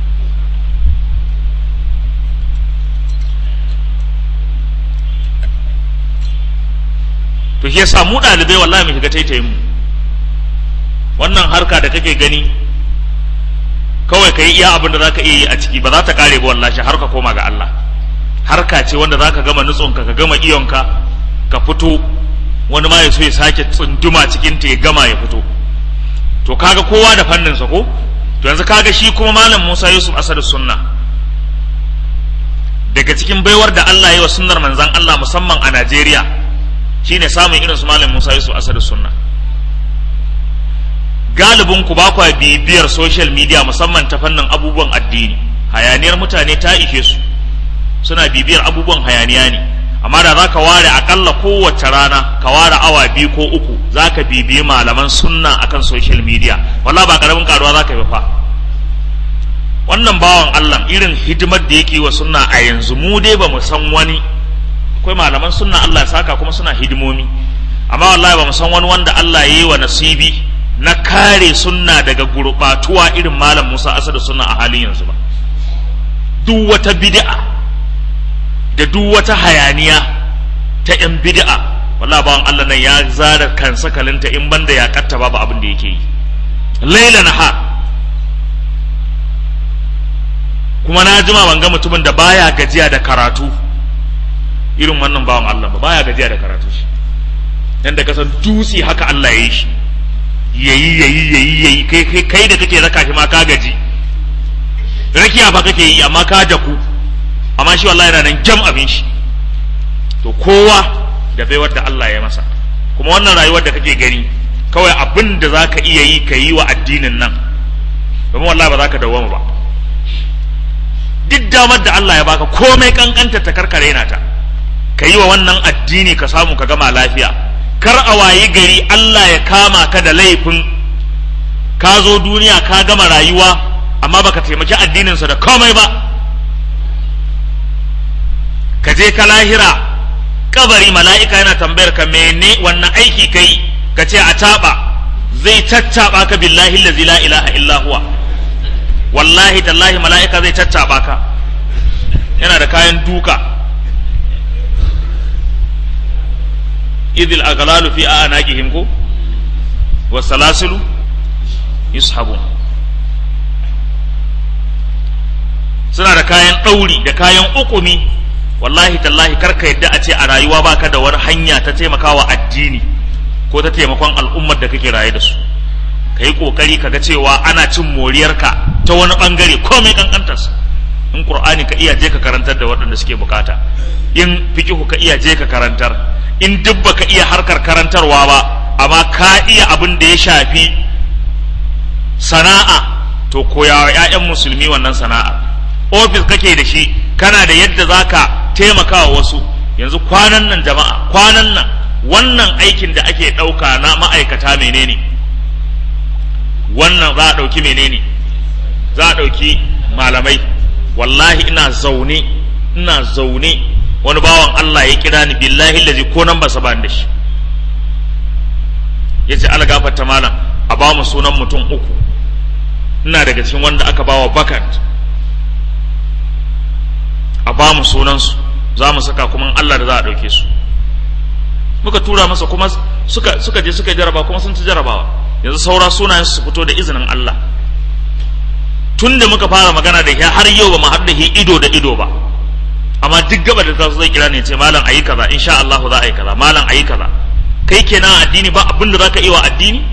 Speaker 1: to shi yasa mu ɗalibai wallahi mu shiga taitayin mu wannan harka da kake gani kawai ka yi iya abin da za ka iya yi a ciki ba za ta kare ba wallahi har ka koma ga Allah harka ce wanda za ka gama nutsunka ka gama iyonka ka fito wani ma ya so ya sake tsunduma cikin ta ya gama ya fito to kaga kowa da fannin sa ko to yanzu kaga shi kuma malam Musa Yusuf Asad Sunna daga cikin baiwar da Allah ya yi wa sunnar manzon Allah musamman a Najeriya shine samun irin su malam Musa Yusuf Asad Sunna galibin ku ba kwa bibiyar social media musamman ta fannin abubuwan addini hayaniyar mutane ta ishe su suna bibiyar abubuwan hayaniya ne amma da za ka ware akalla kowace rana ka ware awa biyu ko uku za ka bibiyi malaman sunna akan social media wallah ba karamin karuwa za ka yi fa wannan bawan Allah irin hidimar da yake wa sunna a yanzu mu dai ba mu san wani akwai malaman sunna Allah ya saka kuma suna hidimomi amma wallahi ba mu san wani wanda Allah ya yi wa nasibi na kare sunna daga gurbatuwa irin malam Musa Asadu sunna a halin yanzu ba duk wata bid'a da duk wata hayaniya ta ‘yan bid'a wala bawan Allah nan ya zara kansa kalinta in banda ya katta babu abin da yake yi laila na ha kuma na jima ban ga mutumin da baya gajiya da karatu irin wannan bawan Allah ba baya gajiya da karatu shi dan da kasan dutse haka Allah ya yi shi yayi yayi yayi yayi kai kai kai da kake raka shi ma ka gaji rakiya ba kake yi amma ka daku amma shi wallahi yana nan jam abin shi to kowa da baiwar da Allah ya masa kuma wannan rayuwar da kake gani kawai abin da za ka iya yi ka yi wa addinin nan domin wallahi ba za ka dawwama ba duk damar da Allah ya baka komai kankanta ta karkare na ta ka yi wa wannan addini ka samu ka gama lafiya kar a wayi gari Allah ya kama ka da laifin ka zo duniya ka gama rayuwa amma baka taimaki addininsa da komai ba ka je ka lahira kabari mala'ika yana tambayar ka mene wannan aiki kai ka ce a taɓa zai tattaɓa ka billahi allazi la ilaha illa huwa wallahi tallahi mala'ika zai tattaɓa ka yana da kayan duka idil aghlalu fi a'naqihim ko wasalasilu yushabun suna da kayan ɗauri da kayan ukumi wallahi tallahi karka yadda a ce a rayuwa baka da wani hanya ta taimakawa addini ko ta taimakon al'ummar da kake raye da su ka yi ƙoƙari ka ga cewa ana cin moriyarka ta wani ɓangare komai kankantarsa in ƙur'ani ka iya je ka karantar da waɗanda suke bukata in fikihu ka iya je ka karantar in duk baka iya harkar karantarwa ba amma ka iya abin da ya shafi sana'a to koyawa 'ya'yan musulmi wannan sana'a ofis kake da shi kana da yadda zaka taimaka wa wasu yanzu kwanan nan jama'a kwanan nan wannan aikin da ake ɗauka na ma'aikata menene wannan za a ɗauki menene za a ɗauki malamai wallahi ina zaune ina zaune wani bawan Allah ya kira ni billahi lazi ko nan ba sa da shi ya ce algafarta malam a ba mu sunan mutum uku ina daga cikin wanda aka bawa bakant a ba mu sunansu za mu saka kuma Allah da za a ɗauke su muka tura masa kuma suka suka je suka jaraba kuma sun ci jarabawa yanzu saura sunayen su fito da izinin Allah tun da muka fara magana da shi har yau ba mu haɗu da shi ido da ido ba amma duk gaba da tasu zai kira ne ce malam ayi kaza insha Allah za a yi kaza malam ayi kaza kai kenan addini ba abin da zaka yi wa addini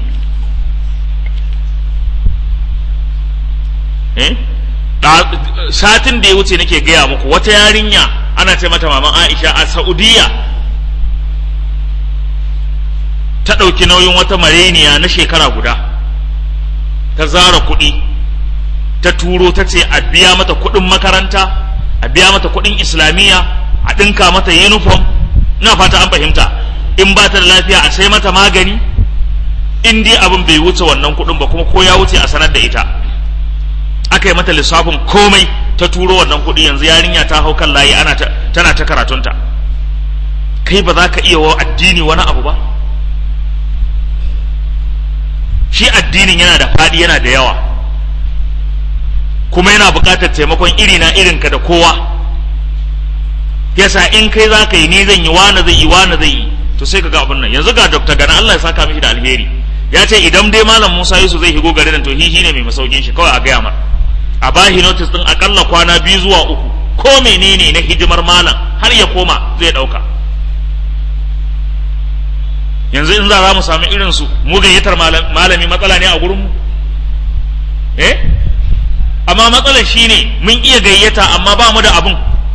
Speaker 1: eh satin da ya wuce nake gaya muku wata yarinya ana ce mata maman Aisha a Saudiya ta ɗauki nauyin wata mareniya na shekara guda ta zara kuɗi ta turo ta ce a biya mata kuɗin makaranta a biya mata kuɗin islamiyya a ɗinka mata uniform ina fata an fahimta in ba ta da lafiya a sai mata magani in dai abin bai wuce wannan kuɗin ba kuma ko ya wuce a sanar da ita aka yi mata lissafin komai ta turo wannan kuɗi yanzu yarinya ta hau kan layi ana tana ta karatunta kai ba za ka iya wa addini wani abu ba shi addinin yana da faɗi yana da yawa kuma yana buƙatar taimakon iri na irinka da kowa yasa in kai za ka yi ni zan yi wani zai yi wani zai yi to sai ka ga abin nan yanzu ga dr gana Allah ya saka mishi da alheri ya ce idan dai malam Musa Yusuf zai higo garin to hihi ne mai masaukin shi kawai a gaya mar a bahi notice din akalla kwana biyu zuwa uku ko menene na hidimar malam har ya koma zai dauka yanzu in za mu sami irin su mu gayyatar malami matsala ne a gurin mu eh amma matsalar shine mun iya gayyata amma ba mu da abun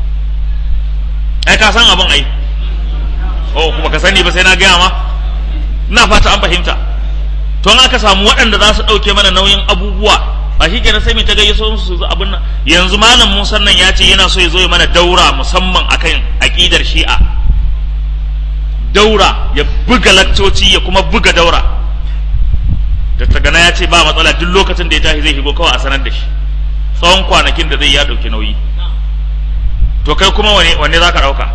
Speaker 1: ai ka san abun ai oh kuma ka sani ba sai na gaya ma ina fata an fahimta to in aka samu waɗanda za su ɗauke mana nauyin abubuwa ba shi kenan sai mai ta gayyaso su su abin nan yanzu malam Musa nan ya ce yana so ya zo ya mana daura musamman akan aqidar Shi'a daura ya buga lakcoci ya kuma buga daura da ta gana ya ce ba matsala duk lokacin da ya tashi zai shigo kawai a sanar da shi tsawon kwanakin da zai ya ɗauki nauyi to kai kuma wane wanne za ka ɗauka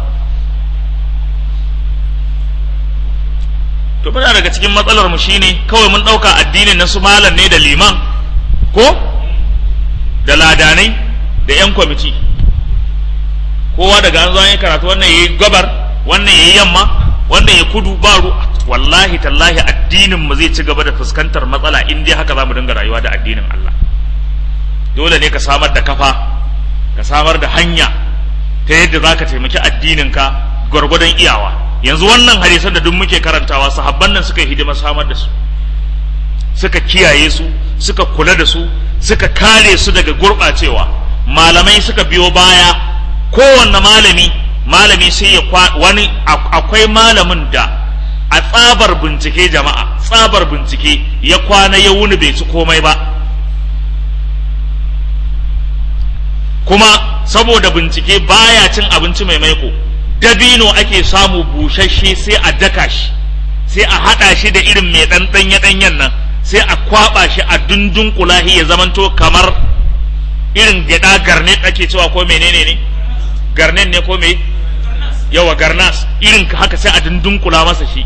Speaker 1: to muna daga cikin matsalar mu shine kawai mun ɗauka addinin na su malam ne da liman ko da ladanai da yan kwamiti kowa daga an zo an yi karatu wannan yayi gabar wannan yayi yamma wannan ya kudu ba ru wallahi tallahi addinin mu zai ci gaba da fuskantar matsala in dai haka zamu dinga rayuwa da addinin Allah dole ne ka samar da kafa ka samar da hanya ta yadda zaka taimaki addinin ka gwargwadon iyawa yanzu wannan hadisan da duk muke karantawa sahabban nan suka yi hidima samar da su suka kiyaye su suka kula da su suka kare su daga gurɓacewa malamai suka biyo baya kowanne malami malami sai ya wani akwai malamin da a tsabar bincike jama'a tsabar bincike ya kwana ya wuni bai ci komai ba kuma saboda bincike baya cin abinci mai maiko dabino ake samu busasshe sai a daka shi sai a haɗa shi da irin mai ɗan ɗanye ɗanyen nan sai a kwaɓa shi a dundun kulahi ya zamanto kamar irin gyaɗa garnet ake cewa ko menene ne garnet ne ko me yawa garnas irin haka sai a dundun kula masa shi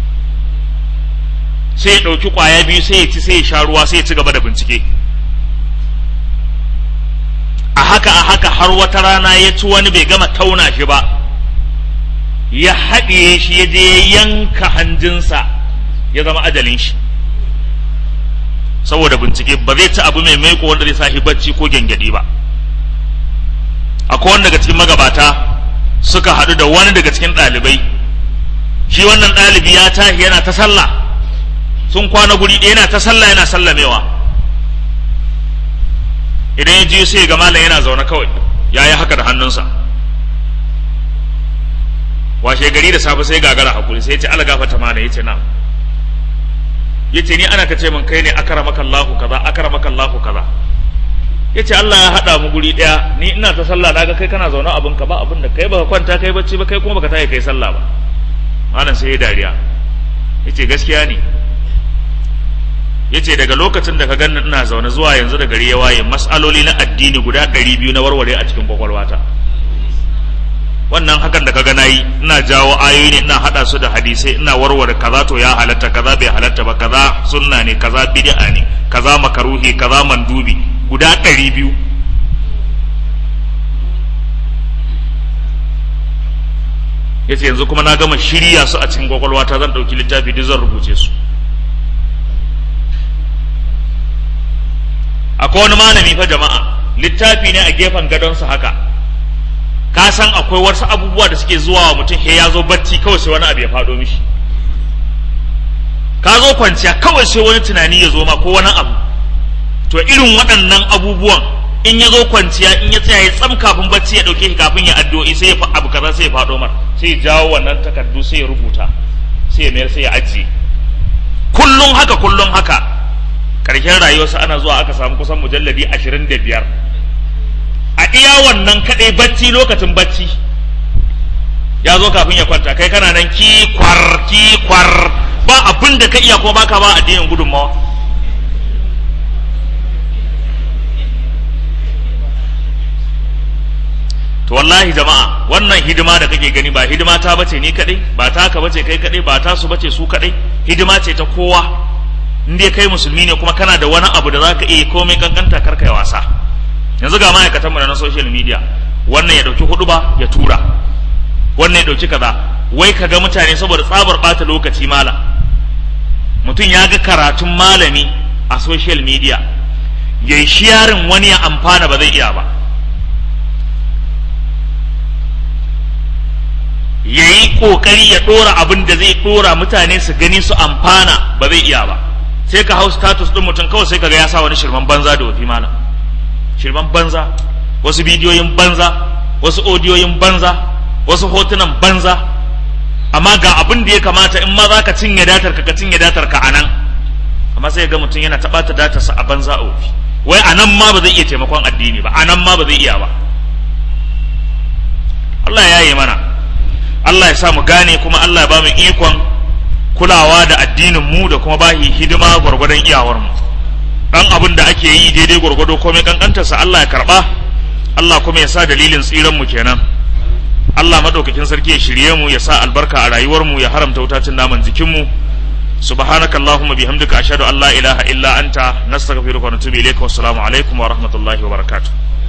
Speaker 1: sai ya ɗauki ƙwaya biyu sai ya ci sai ya sha ruwa sai ya ci gaba da bincike a haka a haka har wata rana ya ci wani bai gama tauna shi ba ya haɗiye shi ya je ya yanka hanjinsa ya zama ajalin shi saboda bincike ba zai ci abu mai maiko wanda zai sa shi bacci ko gyangyaɗi ba akwai wanda daga cikin magabata suka haɗu da wani daga cikin ɗalibai shi wannan ɗalibi ya tashi yana ta sallah sun kwana guri ɗaya yana ta sallah yana sallamewa idan ya ji sai ga malam yana zaune kawai ya yi haka da hannunsa washe gari da safe sai gagara hakuri sai ya ce alagafa ta mana ya ce na ya ce ni ana ka ce min kai ne akaramaka Allahu kaza akaramaka Allahu kaza ya ce Allah ya haɗa mu guri ɗaya ni ina ta sallah na ga kai kana zaune abin ka ba abin da kai baka kwanta kai bacci ba kai kuma baka tashi kai sallah ba malam sai ya dariya ya ce gaskiya ne ya ce daga lokacin da ka ganni ina zaune zuwa yanzu da gari ya waye mas'aloli na addini guda ɗari biyu na warware a cikin kwakwalwata wannan hakan da kaga nayi ina jawo ayoyi ne ina hada su da hadisai ina warware kaza to ya halatta kaza bai halatta ba kaza sunna ne kaza bid'a ne kaza makaruhi kaza mandubi guda ɗari biyu yace yanzu kuma na gama shirya su a cikin kwakwalwata zan ɗauki littafi duk zan rubuce su akwai wani malami fa jama'a littafi ne a gefen gadonsa haka ka san akwai wasu abubuwa da suke zuwa wa mutum he ya zo bacci kawai sai wani abu ya faɗo mishi ka zo kwanciya kawai sai wani tunani ya zo ma ko wani abu to irin waɗannan abubuwan in ya zo kwanciya in ya tsaya ya tsam kafin bacci ya ɗauke shi kafin ya addu'o'i sai ya abu kaza sai ya faɗo mar sai ya jawo wannan takardu sai ya rubuta sai ya mayar sai ya ajiye kullum haka kullum haka ƙarshen rayuwarsa ana zuwa aka samu kusan mujalladi ashirin da biyar a iya wannan kaɗai bacci lokacin bacci ya zo kafin ya kwanta kai kana nan kikwar kikwar ba abin da ka iya ko baka ba addinin gudunmawa to wallahi jama'a wannan hidima da kake gani ba hidima ta bace ni kadai ba taka bace kai kadai ba ta su bace su kadai hidima ce ta kowa in dai kai musulmi ne kuma kana da wani abu da zaka iya komai kankanta karka ya wasa yanzu ga ma'aikatan mu na social media wannan ya dauki hudu ba ya tura wannan ya dauki kaza wai kaga mutane saboda tsabar bata lokaci mala mutum ya ga karatun malami a social media yayi shiyarin wani ya amfana ba zai iya ba yayi kokari ya dora abin da zai dora mutane su gani su amfana ba zai iya ba sai ka hau status din mutum kawai sai kaga ya sa wani shirman banza da wafi malam shirman banza wasu bidiyoyin banza wasu odiyoyin banza wasu hotunan banza amma ga abin da ya kamata in ma za ka cinye datar ka ka cinye datar ka anan amma sai ga mutum yana taɓata datarsa a banza a wofi wai anan ma ba zai iya taimakon addini ba anan ma ba zai iya ba Allah ya yi mana Allah ya sa mu gane kuma Allah ya ba mu ikon kulawa da addinin mu da kuma bahi hidima gwargwadon iyawar mu dan abin da ake yi daidai gwargwado komai kankantarsa Allah ya karba Allah kuma ya sa dalilin tsiran mu kenan Allah madaukakin sarki ya shirye mu ya sa albarka a rayuwar mu ya haramta wutacin naman jikin mu subhanaka allahumma bihamdika ashhadu an la ilaha illa anta nastaghfiruka wa natubu ilayka wassalamu alaikum wa rahmatullahi wa barakatuh